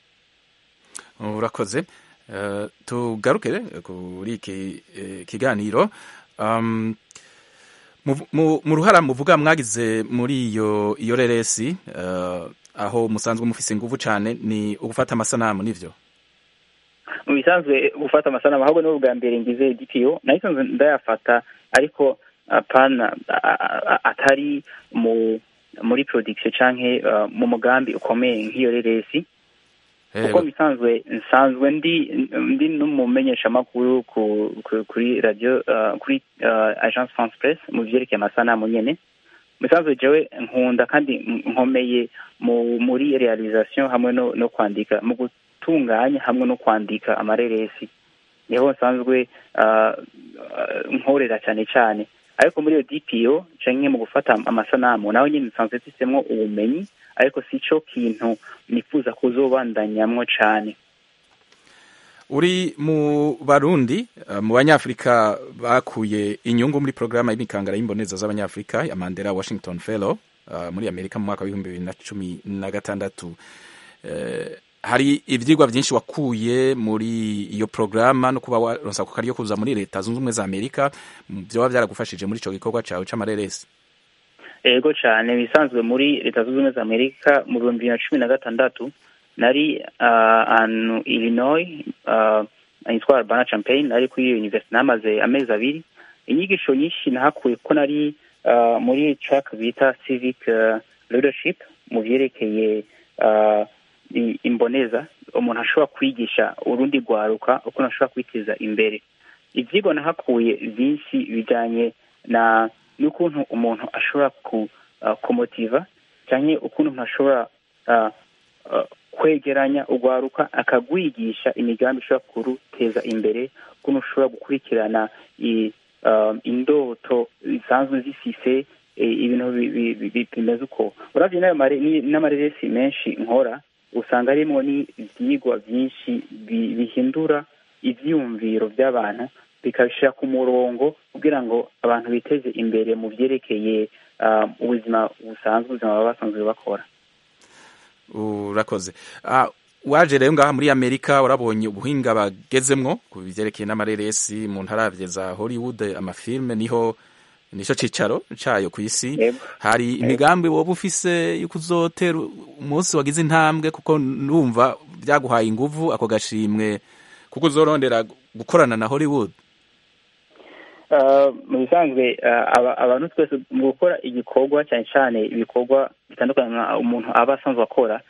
urakoze Eh, tugaruke kuri iki eh, kiganiro Um, mu- mu- mu ruhara muvuga mwagize muri iyo iyo reresi eh, aho musanzwe mufise inguvu cane ni ugufata amasanamu nivyo mu bisanzwe gufata amasanamu ahubwo ni ubwa mbere ngize DPO nahisanzwe ndayafata ariko apana a- a- a- atari mu muri production canke uh, mu mugambi ukomeye nk'iyo reresi kuko bisanzwe nsanzwe ndi ndi n'umumenyeshamakuru ku, ku, kuri radio uh, kuri uh, agence France Press mu vyerekeye amasanamu nyene musanzwe jewe nkunda kandi nkomeye mu muri realisation hamwe no, no kwandika mu gutunganya hamwe no kwandika amareresi niho nsanzwe uh, uh, nkorera cyane cyane ariko muri iyo DPO canke mu gufata amasanamu naho nyine nsanzwe mfisemwo ubumenyi ariko si cyo kintu nifuza kuzobandanyamwo cane uri mu barundi eh, mu banyafrika bakuye inyungu muri porogaramu y'imikangara y'imboneza z'abanyafrika ya mandela washington fellow eh, muri amerika mu mwaka w'ibihumbi bibiri na cumi na gatandatu Eh, hari ivyigwa vyinshi wakuye muri iyo porogaramu no kuba waronsa ku karyo kuza muri leta zunze ubumwe za amerika vyoba vyaragufashije muri ico gikorwa cawe c'amareresi ego cyane bisanzwe muri leta zunze ubumwe za amerika mu bihumbi bibiri na cumi na gatandatu nari uh, ahantu illinois uh, ahitwa urbana champaign nari kuri iyo university namaze amezi abiri inyigisho nyinshi nahakuye ko nari uh, muri track bita civic uh, leadership mu vyerekeye uh, i- imboneza umuntu ashobora kwigisha urundi rwaruka ukuntu ashobora kwiteza imbere ivyigwa nahakuye vyinshi bijanye na n'ukuntu umuntu ashobora ku uh, kumotiva canke ukuntu umuntu ashobora uh, uh, kwegeranya urwaruka akagwigisha imigambi ishobora kuruteza imbere ukuntu ushobora gukurikirana i, uh, indoto zisanzwe zifise eh, ibintu bi- bi- bi- bi- bimeze uko uravye n'ayo mare- ni- n'amareresi menshi nkora usanga harimwo n'ivyigwa vyinshi bi- bihindura ivyiyumviro vy'abantu bikabishira ku murongo kugira ngo abantu biteze imbere mu vyerekeye uh, ubuzima busanzwe ubuzima baba basanzwe bakora urakoze Ah, waje rero ngaha muri amerika warabonye ubuhinga bagezemwo ku bivyerekeye n'amareresi mu ntaravye za hollywood amafilme niho nico cicaro cayo ku isi hari imigambi woba ufise yuko uzotera umunsi wagize intambwe kuko numva vyaguhaye inguvu ako gashimwe kuko uzorondera gukorana na hollywood mu bisanzwe abantu twese mu gukora igikorwa cyane cyane ibikorwa bitandukanye umuntu aba asanzwe akora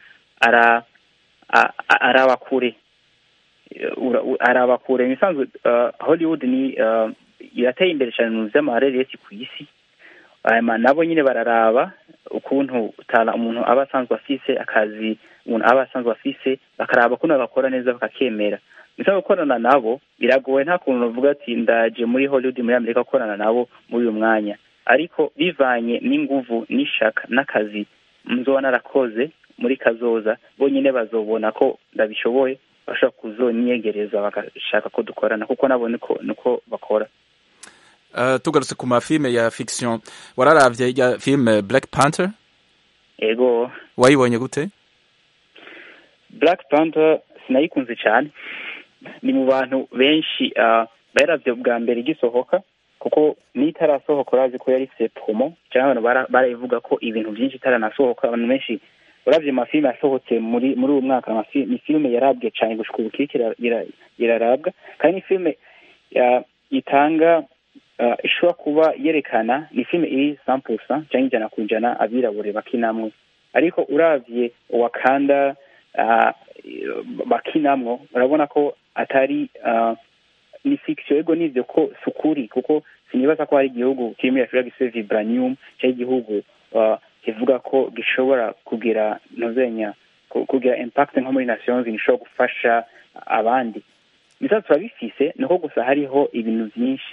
araba kure araba kure mu bisanzwe hollywood ni irateye imbere cyane mu by'amareresi ku isi nabo nyine bararaba ukuntu umuntu aba asanzwe afise akazi umuntu aba asanzwe afise bakaraba ukuntu bagakora neza bakakemera bisa gukorana nabo biragoye nta kuntu uvuga ati ndaje muri hollywood muri amerika gukorana nabo muri uyu mwanya ariko bivanye n'inguvu n'ishaka n'akazi nzoba narakoze muri kazoza bonyine bazobona ko ndabishoboye bashobora kuzonyegereza bagashaka ko dukorana kuko nabo niko bakora tugarutse ku mafilme ya fiction wararavye ya filme black panther ego wayibonye gute black panther sinayikunze cyane ni mu bantu benshi bayaravye bwa mbere igisohoka kuko n'itarasohoka urazi ko yari ifite promo cyangwa abantu barayivuga ko ibintu byinshi itaranasohoka abantu benshi uravye amafilme yasohotse muri muri uwo mwaka ni filme yarabwe cyane gushika ubu kiriko irarabwa kandi ni filme itanga ishobora kuba yerekana ni filime iri sampusa cyangwa ijana ku ijana abirabure bakinamwo ariko uravye wakanda bakinamwo urabona ko atari ni fiction ego nivyo ko sukuri kuko sinibaza ko hari igihugu kiri muri afurika gifite vibranium cyangwa igihugu kivuga ko gishobora kugira ntuzenya kugira impact nko muri nations gishobora gufasha abandi bisa turabifise niko gusa hariho ibintu byinshi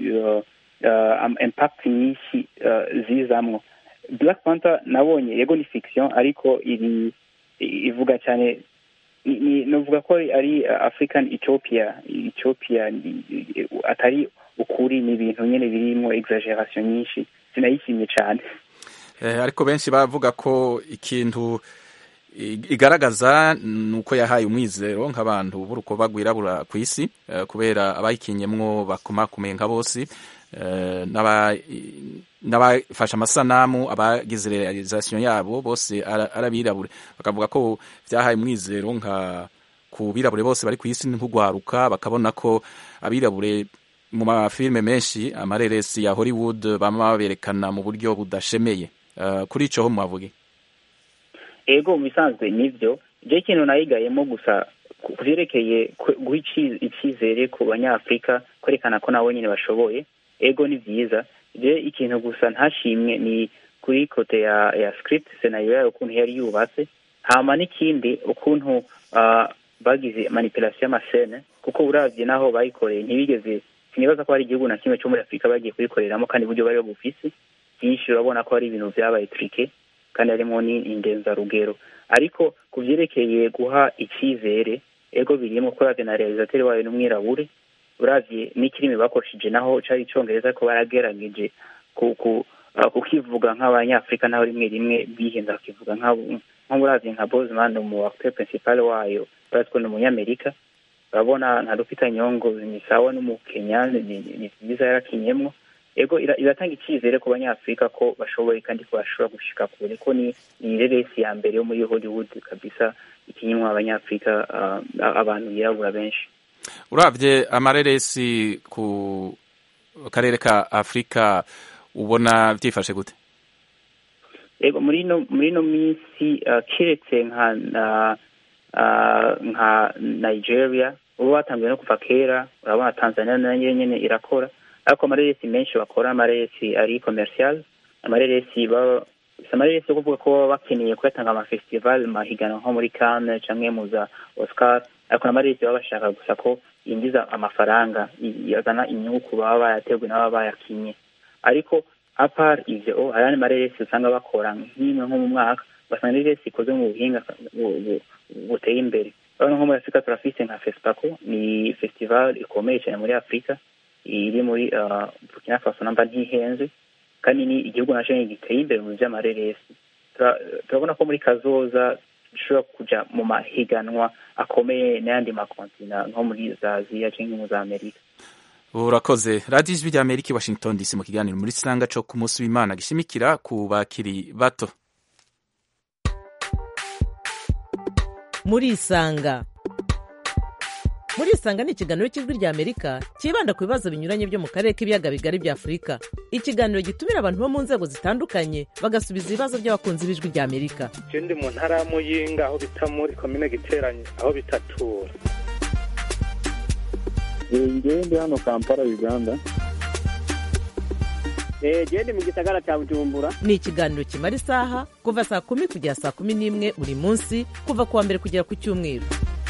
impact nyinshi zizamwo black panther nabonye yego ni fiction ariko iri ivuga cyane novuga ko ari african ethiopia ethiopia atari ukuri ni ibintu nyine birimo exaggeration nyinshi sinayishimye cyane ariko benshi bavuga ko ikintu igaragaza ni uko yahaye umwizero nk'abantu b'urukoba rwirabura ku isi kubera abayikinyemwo bakomakomeye nka bose n'abafashe amasanamu abagize realizasiyo yabo bose ari abirabure bakavuga ko byahaye umwizero nka ku birabure bose bari ku isi nk'ugwaruka bakabona ko abirabure mu mafilime menshi amareresi ya hollywood bama baberekana mu buryo budashemeye kuri ico ho mwavuge ego mu bisanzwe nivyo je ikintu nayigayemo gusa ku vyerekeye guha icyizere ku banyafurika kwerekana ko nabo nyine bashoboye ego ni vyiza je ikintu gusa ntashimwe ni kuri kote ya ya script senario yayo ukuntu yari yubatse hama n'ikindi ukuntu uh, bagize manipulation y'amasene kuko uravye naho bayikoreye ntibigeze sinibaza ko hari igihugu na kimwe cyo muri afurika bagiye kuyikoreramo kandi uburyo bari bufise byinshi urabona ko hari ibintu vyabaye trike kandi harimo n'indenzarugero ariko ku vyerekeye guha icyizere ego birimo kuravye na realizateri wayo n'umwirabure uravye n'ikirimi bakoresheje naho cari icongereza ko baragerageje kukivuga nk'abanyafurika naho rimwe rimwe bihenza bakivuga nko uravye nka bosman mu acteur principal wayo urazi ko ni umunyamerika urabona nka dufita nyongo ni sawa n'umukenya ni vyiza yarakinyemwo ego iratanga icyizere ku banyafurika ko bashoboye kandi ko bashobora gushika kure ko ni ni reresi ya mbere yo muri hollywood kabisa ikinyimwa abanyafurika abantu birabura benshi uravye amareresi ku karere ka afurika ubona vyifashe gute ego muri no muri no minsi kiretse nka nka nigeria ubu batangiye no kuva kera urabona tanzania nayo nyene irakora ariko amareresi menshi bakora amareresi ari commercial amareresi baba amareresi yo kuvuga ko baba bakeneye kuyatanga amafestival mahiganwa nko muri Cannes canke mu za Oscar ariko amareresi baba bashaka gusa ko yinjiza amafaranga yazana inyungu ku baba bayateguwe n'ababa bayakinye ariko apart ivyo hari andi mareresi usanga bakora nk'imwe nko mu mwaka basanga reresi ikoze mu buhinga buteye imbere urabona nko muri afurika turafise nka fespaco ni festival ikomeye cyane muri afurika iri muri burkina faso namba ntihenze kandi ni igihugu nacyo giteye imbere mu by'amareresi turabona ko muri kazoza dushobora kuja mu mahiganwa akomeye n'ayandi makontina nko muri za aziya cyangwa mu za amerika urakoze radiyo ijwi rya amerika i washington dc mu kiganiro muri sanga co ku munsi w'imana gishimikira ku bakiri bato muri isanga murisanga ni ikiganiro cy'ijwi rya amerika cyibanda ku bibazo binyuranye byo mu karere k'ibiyaga bigari bya afurika ikiganiro gitumira abantu bo mu nzego zitandukanye bagasubiza ibibazo by'abakunzi b'ijwi rya amerika je ndi mu ntara ya muyinga aho bita muri komine giteranye aho bitatura ngewe ndi hano kampala uganda gende mu gisagara cya bujumbura ni ikiganiro kimara isaha kuva saa kumi kugera saa kumi n'imwe buri munsi kuva ku wa mbere kugera ku cyumweru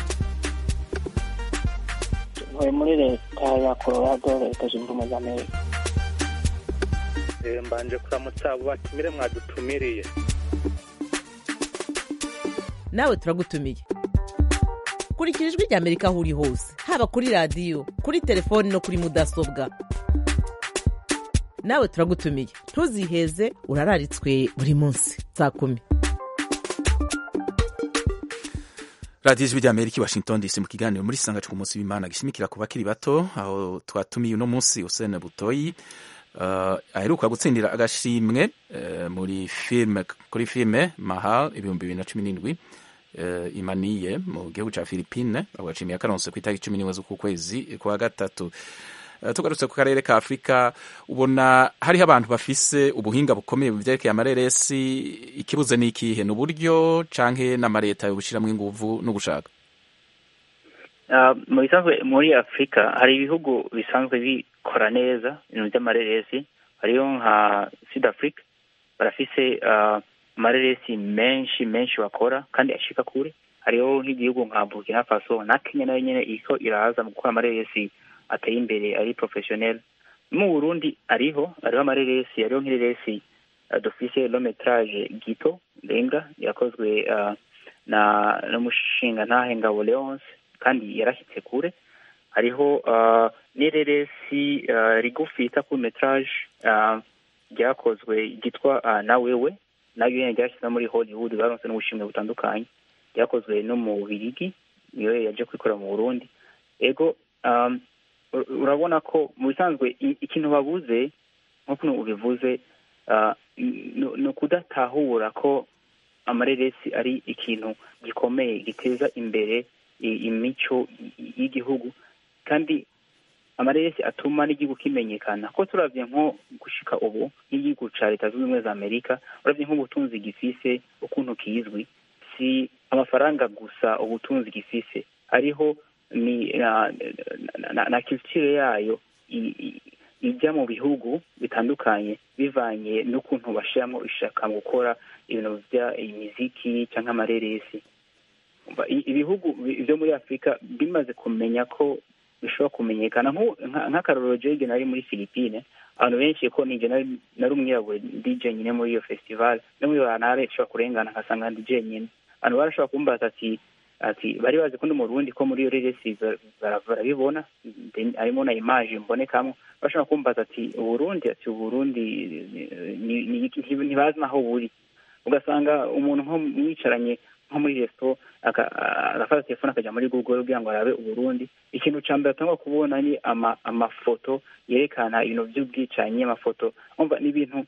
ntuye muri leta ya colorado leta zunze ubumwe za amerika Eh, mbanje kuramutsa abo batumire mwadutumiriye nawe turagutumiye kurikira ijwi rya amerika aho uri hose haba kuri radiyo kuri telefoni no kuri mudasobwa nawe turagutumiye ntuziheze urararitswe buri munsi saa kumi radiyo ijwi rya amerika i washington dc mu kiganiro muri sanga ku munsi w'imana gishimikira ku bakiri bato aho twatumiye uno munsi usene butoyi uh, aheruka gutsindira agashimwe uh, muri filme kuri filme mahal ibihumbi bibiri na cumi n'indwi uh, imaniye mu gihugu ca philippine agashimiye akaronse ku itariki cumi n'imwe z'uku kwezi kwa gatatu Uh, tugarutse ku karere ka afurika ubona hariho abantu bafise ubuhinga bukomeye mu vyerekeye amareresi ikibuze ni ikihe ni uburyo canke n'amareta yobushiramwo inguvu no gushaka Ah, mu bisanzwe muri afurika hari ibihugu bisanzwe bikora neza ibintu by'amareresi hariyo nka sud africa barafise ah, amareresi menshi menshi bakora kandi ashika kure hariho nk'igihugu nka burkina faso na kenya nayo nyene iriko iraza mu gukora amareresi ateye imbere ari professionnel mu burundi ariho hariho amareresi hariho nk'ireresi uh, dufise long metrage gito renga yakozwe uh, na n'umushinga ntahe ngabo leonce kandi yarashyitse kure hariho uh, n'ireresi uh, rigufi yita court metrage uh, ryakozwe ryitwa uh, na wewe nayo nyene ryashyizwe muri hollywood baronse n'ubushimwe butandukanye ryakozwe no mu bubirigi niyo yaje kwikorera mu burundi ego um, ur- urabona ko mu bisanzwe i- ikintu babuze nk'uko ubivuze uh, ni- ni ukudatahura ko amareresi ari ikintu gikomeye giteza imbere i- imico y- y'igihugu kandi amareresi atuma n'igihugu kimenyekana ko turavye nko gushika ubu nk'igihugu ca leta zunze ubumwe za amerika uravye nk'ubutunzi gifise ukuntu kizwi si amafaranga gusa ubutunzi gifise hariho ni na, na, na, na culture yayo i- i- ijya mu bihugu bitandukanye bivanye n'ukuntu bashiramwo ishaka mu gukora ibintu vya imiziki canke amareresi Umva, i- ibihugu bi- vyo muri afurika bimaze kumenya ko bishobora kumenyekana nk'u- nka- nk'akarorero jege nari muri philippine abantu benshi ko nije nari nari umwirabure dj nyine muri iyo festival no muri banare nshobora kurengana nkasanga ndi jenyine abantu barashobora kumbaza ati ati bari bazi ko ndi mu Burundi ko muri iyo reresi ba- bara- barabibona Then harimo na image mbonekamwo bashobora kumbaza ati uburundi ati uburundi eh, ni- ni- ni- ntibazi naho buri ugasanga umuntu nko mwicaranye nko muri resto aka- agafata telefone akajya muri google kugira ngo arabe uburundi ikintu ca mbere atangwa kubona ni ama, amafoto yerekana ibintu vy'ubwicanyi amafoto umva ni ibintu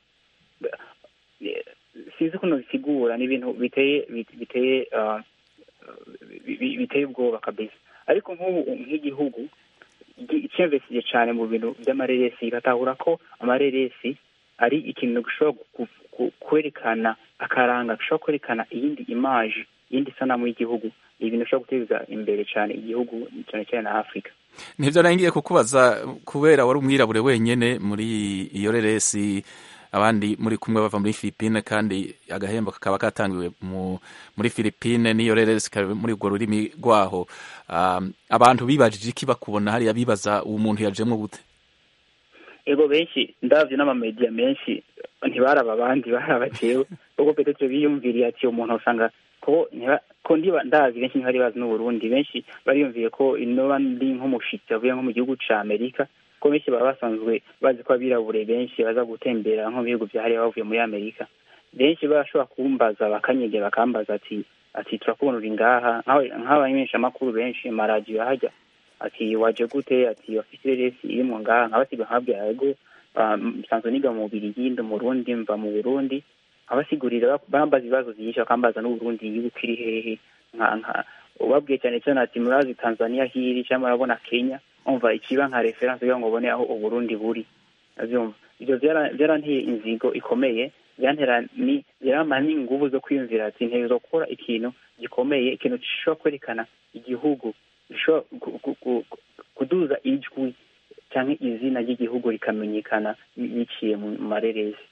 eh, sinzi ukuntu bisigura ni ibintu biteye bit- biteye uh, bi- bi- biteye ubwoba kabisa ariko nk'ubu nk'igihugu gi- cyinvestije cyane mu bintu by'amareresi igatahura ko amareresi ari ikintu gishobora ku- ku- kwerekana akaranga gishobora kwerekana iyindi imaje iyindi sanamu y'igihugu ni ibintu bishobora guteza imbere cyane igihugu cyane cyane na afurika nivyo naringiye kukubaza kubera wari umwirabure wenyene muri iyo reresi abandi muri kumwe bava muri Philippine kandi agahembo kakaba katangiwe mu, muri Philippine n'iyo reresi ikaba muri urwo rurimi rwaho um, abantu bibajije iki bakubona hariya bibaza uwo muntu yajemwo gute ego benshi ndavye n'amamedia menshi ntibaraba abandi baraba jewe kuko petetre biyumviriye ati umuntu usanga ko ntiba- ko ndiba ndazi benshi ntibari bazi n'uburundi benshi bariyumviye ko inoba ndi nk'umushitsi avuye nko mu gihugu ca amerika ko benshi baba basanzwe bazi ko abirabure benshi baza gutembera nko mu bihugu vya hariya bavuye muri amerika benshi barashobora kumbaza bakanyegera bakambaza ati ati turakubona uri ngaha nk'aba- nk'abamenyeshamakuru benshi amaradiyo ahajya ati waje gute ati wafise ireresi irimwo ngaha nkabasiga nkababwira yego ah, nsanzwe niga mu Bubiligi ndi umurundi mva mu burundi abasigurira bambaza ibibazo byinshi bakambaza n'uburundi igihugu kiri hehe nka nka ubabwiye cyane cyane ati murazi tanzania hiri cyangwa murabona kenya umva ikiba nka referanse kugira ngo ubone aho uburundi buri abyumva ibyo byara- byaranteye inzigo ikomeye byantera ni byarama n'inguvu zo kwiyumvira ati ntegerezwa gukora ikintu gikomeye ikintu gishobora kwerekana igihugu gishobora gu- gu- gu- kuduza ijwi cyangwa izina ry'igihugu rikamenyekana biciye mu mareresi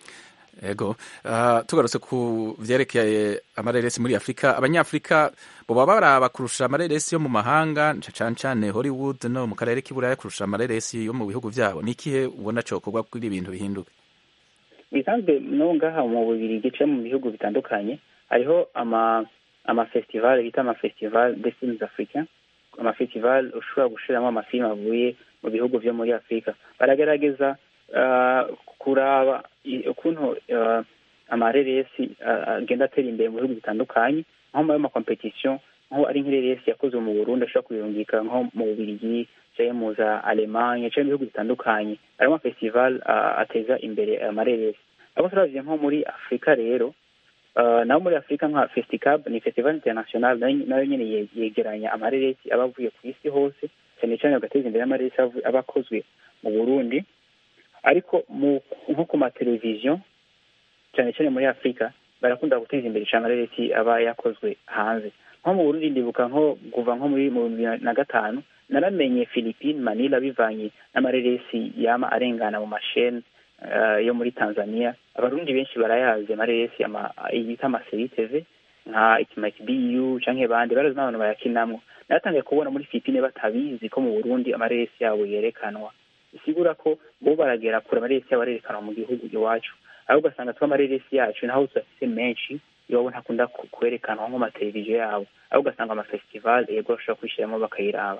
ego uh, tugarutse ku vyerekeye amareresi muri afurika abanyafurika boba baraba kurusha amareresi yo mu mahanga nca cane cane hollywood no mu karere k'iburaya kurusha amareresi yo mu bihugu vyabo ni ikihe ubona cokorwa kugira ibintu bihinduke bisanzwe no ngaha mu bubiri gice mu bihugu bitandukanye hariho ama amafestival bita amafestival de films africain amafestival ushobora gushiramo amafilime avuye mu bihugu vyo muri afurika baragerageza uh, kuraba i- ukuntu uh, amareresi uh, agenda atera imbere mu bihugu bitandukanye nko muri amakompetisiyo nko ari nk'ireresi yakozwe mu burundi ashobora kuyungika nko mu bubirigi canke mu za alemanye canke mu bihugu bitandukanye harimo amafestival uh, ateza imbere amareresi abo turavye nko muri afurika rero uh, naho muri afurika nka festicab ni festival international nayo nayo nyene ye- yegeranya amareresi aba avuye ku isi hose cyane cyane bagateza imbere amareresi avu- aba akozwe mu burundi ariko mu nko ku mateleviziyo cyane cyane muri afurika barakunda guteza imbere cyane amareresi aba yakozwe hanze nko mu burundi ndibuka nko kuva nko muri mu bihumbi bibiri na gatanu naramenye philippine manila bivanye n'amareresi yama arengana mu masheni uh, yo muri tanzania abarundi benshi barayazi amareresi ama- yita amaseri tv nka itimaki bu canke bandi barazi n'abantu bayakinamwo natangiye kubona muri philippine batabizi ko mu burundi amareresi yabo yerekanwa bisigura ko bo baragera kure amareresi yabo arerekanwa mu gihugu iwacu aho ugasanga twa amareresi yacu naho tuyafise menshi iwabo ntakunda ku- kwerekanwa nko mateleviziyo yabo aho ugasanga amafestival yego bashobora kwishyiramo bakayiraba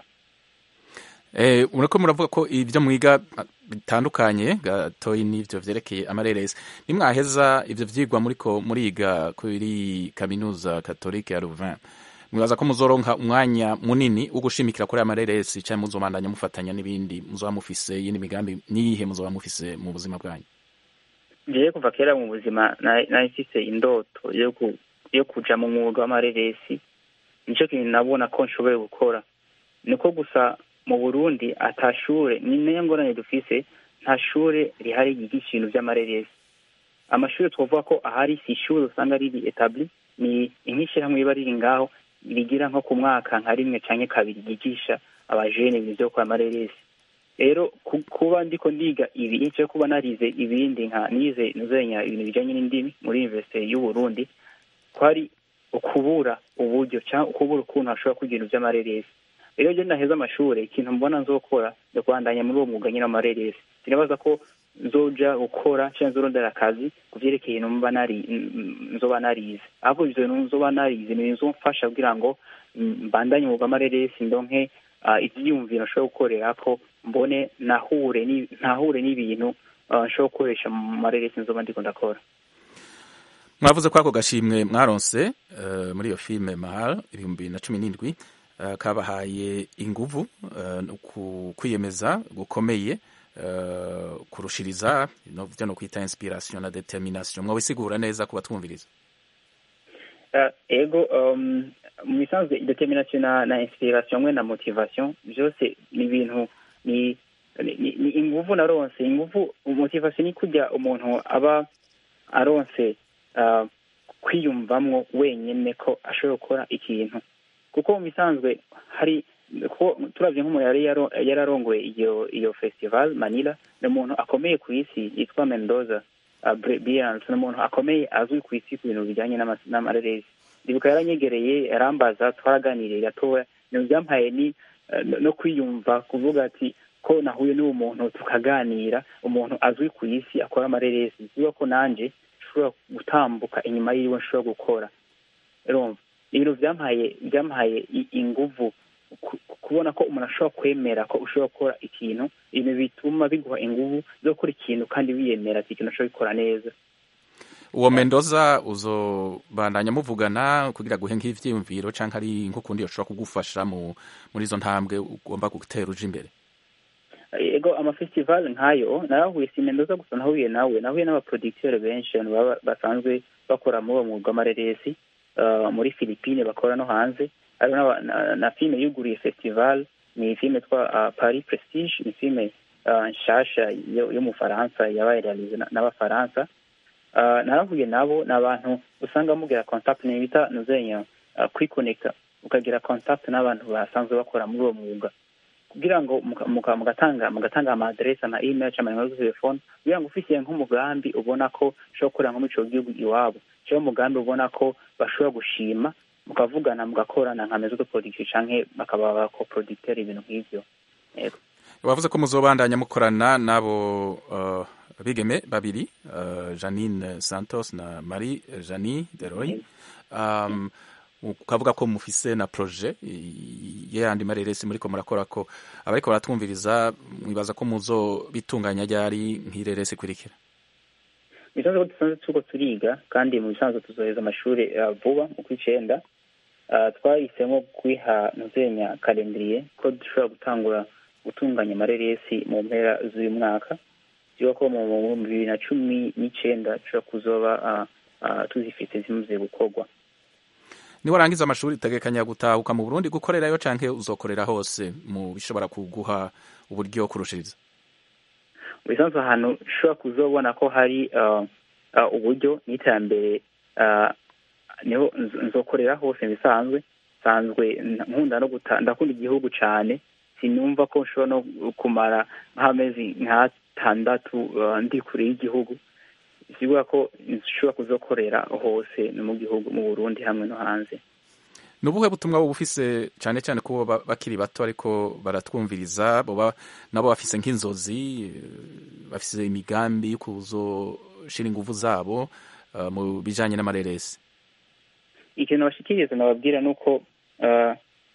Eh, murako muravuga ko ibyo mwiga ah, bitandukanye gatoyi n'ivyo vyerekeye amareresi nimwaheza ivyo vyigwa muriko muriga kuri kaminuza katolike ya Louvain mwibaza ko muzoronka umwanya munini wo gushimikira kuri amareresi canke muzobandanya mufatanya n'ibindi muzoba mufise yindi migambi niyihe muzoba mufise mu buzima bwanyu ngiye kuva kera mu buzima na- nari mfise indoto yo ku- yo kuja mu mwuga w'amareresi nico kintu nabona ko nshoboye gukora niko gusa mu burundi ata shure ni nayo ngorane dufise nta shure rihari ryigisha ibintu vy'amareresi amashuri twavuga ko ahari si ishuri usanga riri etabli ni nk'ishyirahamwe riba riri ngaho rigira nko ku mwaka nka rimwe canke kabiri ryigisha abajene ibintu vyo gukora amareresi rero ku- kuba ndiko ndiga ibi nco kuba narize ibindi nka nize nuzenya ibintu bijanye n'indimi muri universite y'uburundi kwari ukubura uburyo cyangwa ukubura ukuntu hashobora kugira ibintu vy'amareresi rero je naheza amashure ikintu mbona nzokora ni kubandanya muri uwo mwuga nyine w'amareresi sinibaza ko nzoja gukora cyangwa nzorondera akazi ku vyerekeye ibintu mba nari n- n- nzoba narize ahubwo ivyo bintu nzoba narize ni bizomfasha kugira ngo mm, mbandanye umwuga w'amareresi ndonke ah, ivyiyumviro nshobora gukorerako mbone nahure ni- ntahure n'ibintu ah, nshobora gukoresha mu mareresi nzoba ndiko ndakora mwavuze ko ako gashimwe mwaronse eh, muri iyo filime mahal ibihumbi bibiri na cumi n'indwi eh, kabahaye inguvu eh, no ku- kwiyemeza gukomeye eh, kurushiriza no vyo no kwita inspiration na determination mwabisigura neza ku batwumviriza Uh, ego um, mu bisanzwe determination na, na inspiration hamwe na motivation byose ni ibintu ni ni, ni, ni inguvu naronse inguvu motivation ni kujya umuntu aba aronse uh, kwiyumvamwo wenyene ko ashobora gukora ikintu kuko mu bisanzwe hari ko turavye nk'umuntu yari yaro- yararongoye iyo iyo festival manila ni umuntu akomeye ku isi yitwa mendoza uh, Bre- Beyonce ni umuntu akomeye azwi ku isi ku bintu bijyanye n'ama- n'amareresi ndibuka yaranyegereye yarambaza twaraganiriye gatoya ibintu byampaye ni eh, no- no kwiyumva kuvuga ati ko nahuye n'uwo muntu tukaganira umuntu azwi ku isi akora amareresi bivuga ko nanje nshobora gutambuka inyuma yiwe nshobora gukora urumva ibintu byampaye byampaye i- inguvu ku- kubona ko umuntu ashobora kwemera ko ushobora gukora ikintu ibintu bituma biguha inguvu zo gukora ikintu kandi wiyemera ati ikintu ushobora gukora neza uwo mendoza uzobandanya muvugana kugira guhe nk'ivyiyumviro canke ari nk'ukundi yoshobora kugufasha mu muri izo ntambwe ugomba gutera uje imbere ego amafestival nkayo narahuye si mendoza gusa nahuye nawe nahuye n'abaproducteur benshi abantu baba basanzwe bakora muri uwo mwuga w'amareresi uh, muri philippine bakora no hanze hariho n'aba- na- na filime yuguriye festival ni filime yitwa uh, paris prestige ni filime uh, nshasha yo yo mu faransa yabaye realize na- n'abafaransa Uh, narahuye nabo ni abantu usanga mugira contact ni bita nuzenya uh, kwiconnecta ukagira contact n'abantu basanzwe bakora muri uwo mwuga kugira ngo muka- muka- mugatanga mugatanga amaadresse ama email cyangwa nimero za telefone kugira ngo ufisiye nk'umugambi ubona ko ushobora gukorera nko muri ico gihugu iwabo cyangwa umugambi ubona ko bashobora gushima mukavugana mugakorana nka mezo de production canke bakaba bakoproducteur ibintu nk'ivyo yego wavuze ko muzobandanya mukorana n'abo uh, bigeme babiri uh, janine santos na marie jani deroy um, ukavuga ko mufise na projet i- y'ayandi mareresi muriko murakora ko abariko baratwumviriza mwibaza ko muzobitunganya ryari nk'ireresi ikurikira bisanzwe ko dusanzwe turiko turiga kandi mu bisanzwe tuzoheza amashuri uh, vuba mu kw'icenda uh, twahisemo kwiha ntuzenya kalendriye ko dushobora gutangura gutunganya amareresi mu mpera z'uyu mwaka ziba ko mu mu bibiri na cumi n'icenda dushobora kuzoba uh, uh, tuzifite zimaze gukorwa niwarangiza amashuri utegekanya gutahuka mu burundi gukorerayo canke uzokorera hose mu bishobora kuguha uburyo kurushiriza mu bisanzwe ahantu ushobora kuzobona ko hari uh, uh, uburyo n'iterambere uh, niho nzo- nzokorera hose mu bisanzwe nsanzwe nkunda no guta ndakunda igihugu cane sinumva ko nshobora no kumara nk'amezi nk'atandatu uh, ndi kure y'igihugu sigura ko nshobora kuzokorera hose no mu gihugu mu burundi hamwe no hanze ni ubuhe butumwa buba ufise cane cane kubo ba- bakiri bato ariko baratwumviriza boba nabo bafise nk'inzozi eh, bafise imigambi yo kuzoshira inguvu zabo uh, mu bijanye n'amareresi ikintu bashikiriza nababwira ni uko uh,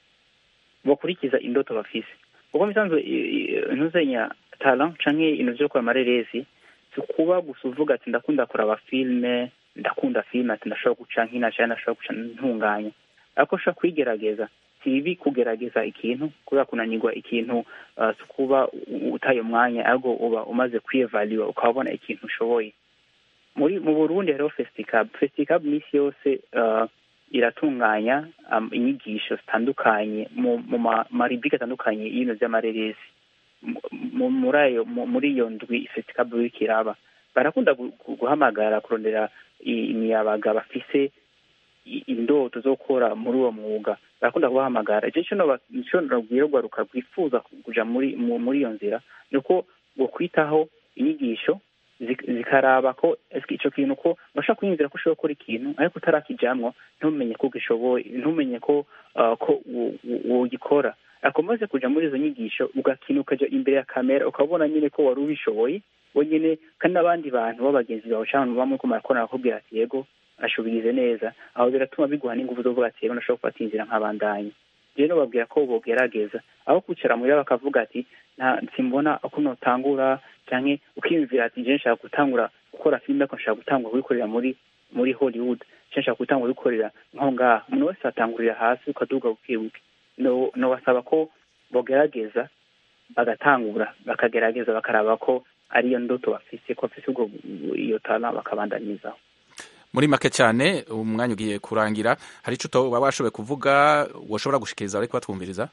bakurikiza indoto bafise kuko misanzwe ntuzenya talent canke ibintu vyo gukora amareresi si kuba gusa uvuga ati ndakunda kuraba filime ndakunda filime ati ndashobora guca nkina canke ndashobora guca ntunganya ariko ushobora kwigerageza si bibi kugerageza ikintu kubera kunanirwa ikintu uh, si kuba u- utaye umwanya ahubwo uba umaze kwiyevaliwa ukabona ikintu ushoboye muri mu burundi hariho festicab festicab misi yose uh, iratunganya um, inyigisho zitandukanye mu, mu ma- maribike atandukanye y'ibintu vy'amareresi Mu- mu- muri ayo mu- muri iyo ndwi festicab iriko iraba barakunda gu- gu- guhamagara kurondera i- imiyabaga bafise i- indoto zo gukora muri uwo mwuga barakunda kubahamagara ico co noba- ico nobwira urwaruka rwifuza kuja muri mu- muri iyo nzira ni uko bokwitaho inyigisho zik- zikaraba ko eske ico kintu ko bashobora kwiyumvira ko ushobora gukora ikintu ariko utarakijamwo ntumenye ko gishoboye ntumenye ko uh, ko wo- wo- wogikora ariko umaze kuja muri izo nyigisho ugakina ukaja imbere ya kamera ukabona nyine ko wari ubishoboye wenyine kandi n'abandi bantu b'abagenzi bawe canke abantu bamwe ko murakorana bakubwira ati yego ashobigize neza aho biratuma biguha n'ingufu zo kuvuga ati yego ndashobora gufata inzira nk'abandanye rero babwira ko bogerageza aho kwicara muhira bakavuga ati nta simbona uko notangura canke ukiyumvira ati je nshaka gutangura gukora filime ariko nshaka gutangura kubikorera muri muri hollywood canke nshaka gutangura kubikorera nko ngaha umuntu wese atangurira hasi ukaduga buke buke no nobasaba ko bogerageza bagatangura bakagerageza bakaraba ko ariyo ndoto bafise ko bafise ubwo iyo tala bakabandanizaho muri make cyane umwanya ugiye kurangira hari ico utoba washoboye kuvuga woshobora gushikiriza ariko batwumviriza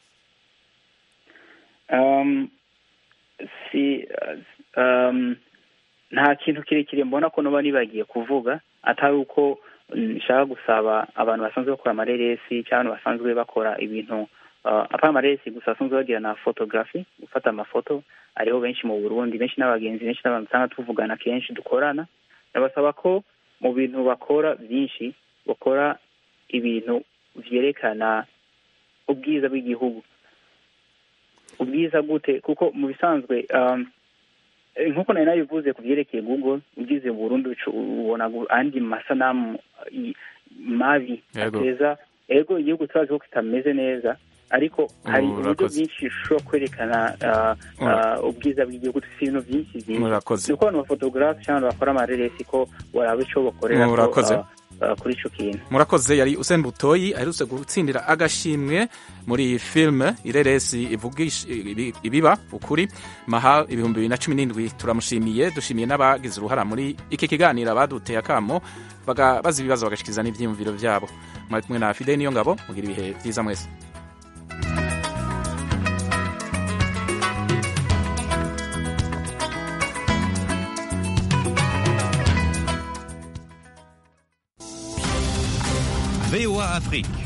um, si um, nta kintu kirekire mbona ko noba nibagiye kuvuga atari uko nshaka gusaba abantu basanzwe bakora amareresi cyangwa abantu basanzwe bakora ibintu uh, apana amareresi gusa basanzwe bagira na photography gufata amafoto ariho benshi mu burundi benshi n'abagenzi benshi n'abantu usanga tuvugana kenshi dukorana ndabasaba ko mu bintu bakora byinshi bakora ibintu vyerekana ubwiza bw'igihugu ubwiza gute kuko mu bisanzwe um, eh, nkuko nari nabivuze ku vyerekeye google ugize burundu ucu- ubona gu- andi masanamu i- mabi Yego. ateza ego igihugu turazi ko kitameze neza ariko hari uburyo Murakoze. bwinshi ushobora kwerekana uh, uh, ubwiza bw'igihugu dufite ibintu byinshi byinshi Murakoze. ni uko abantu bafotogarafe cyangwa abantu bakora amareresi ko waraba ico bakorera ko, Murakoze. uh, uh, kuri ico kintu murakoze yari Usain Butoyi aherutse gutsindira agashimwe muri filime ireresi ivugisha ibi- ibiba ukuri mahal ibihumbi bibiri na cumi n'indwi turamushimiye dushimiye n'abagize uruhara muri iki kiganiro abaduteye akamo baga- bazi ibibazo bagashikiza n'ivyiyumviro vyabo mwari kumwe na Fidel niyo ngabo mugira ibihe vyiza mwese VOA Afrique.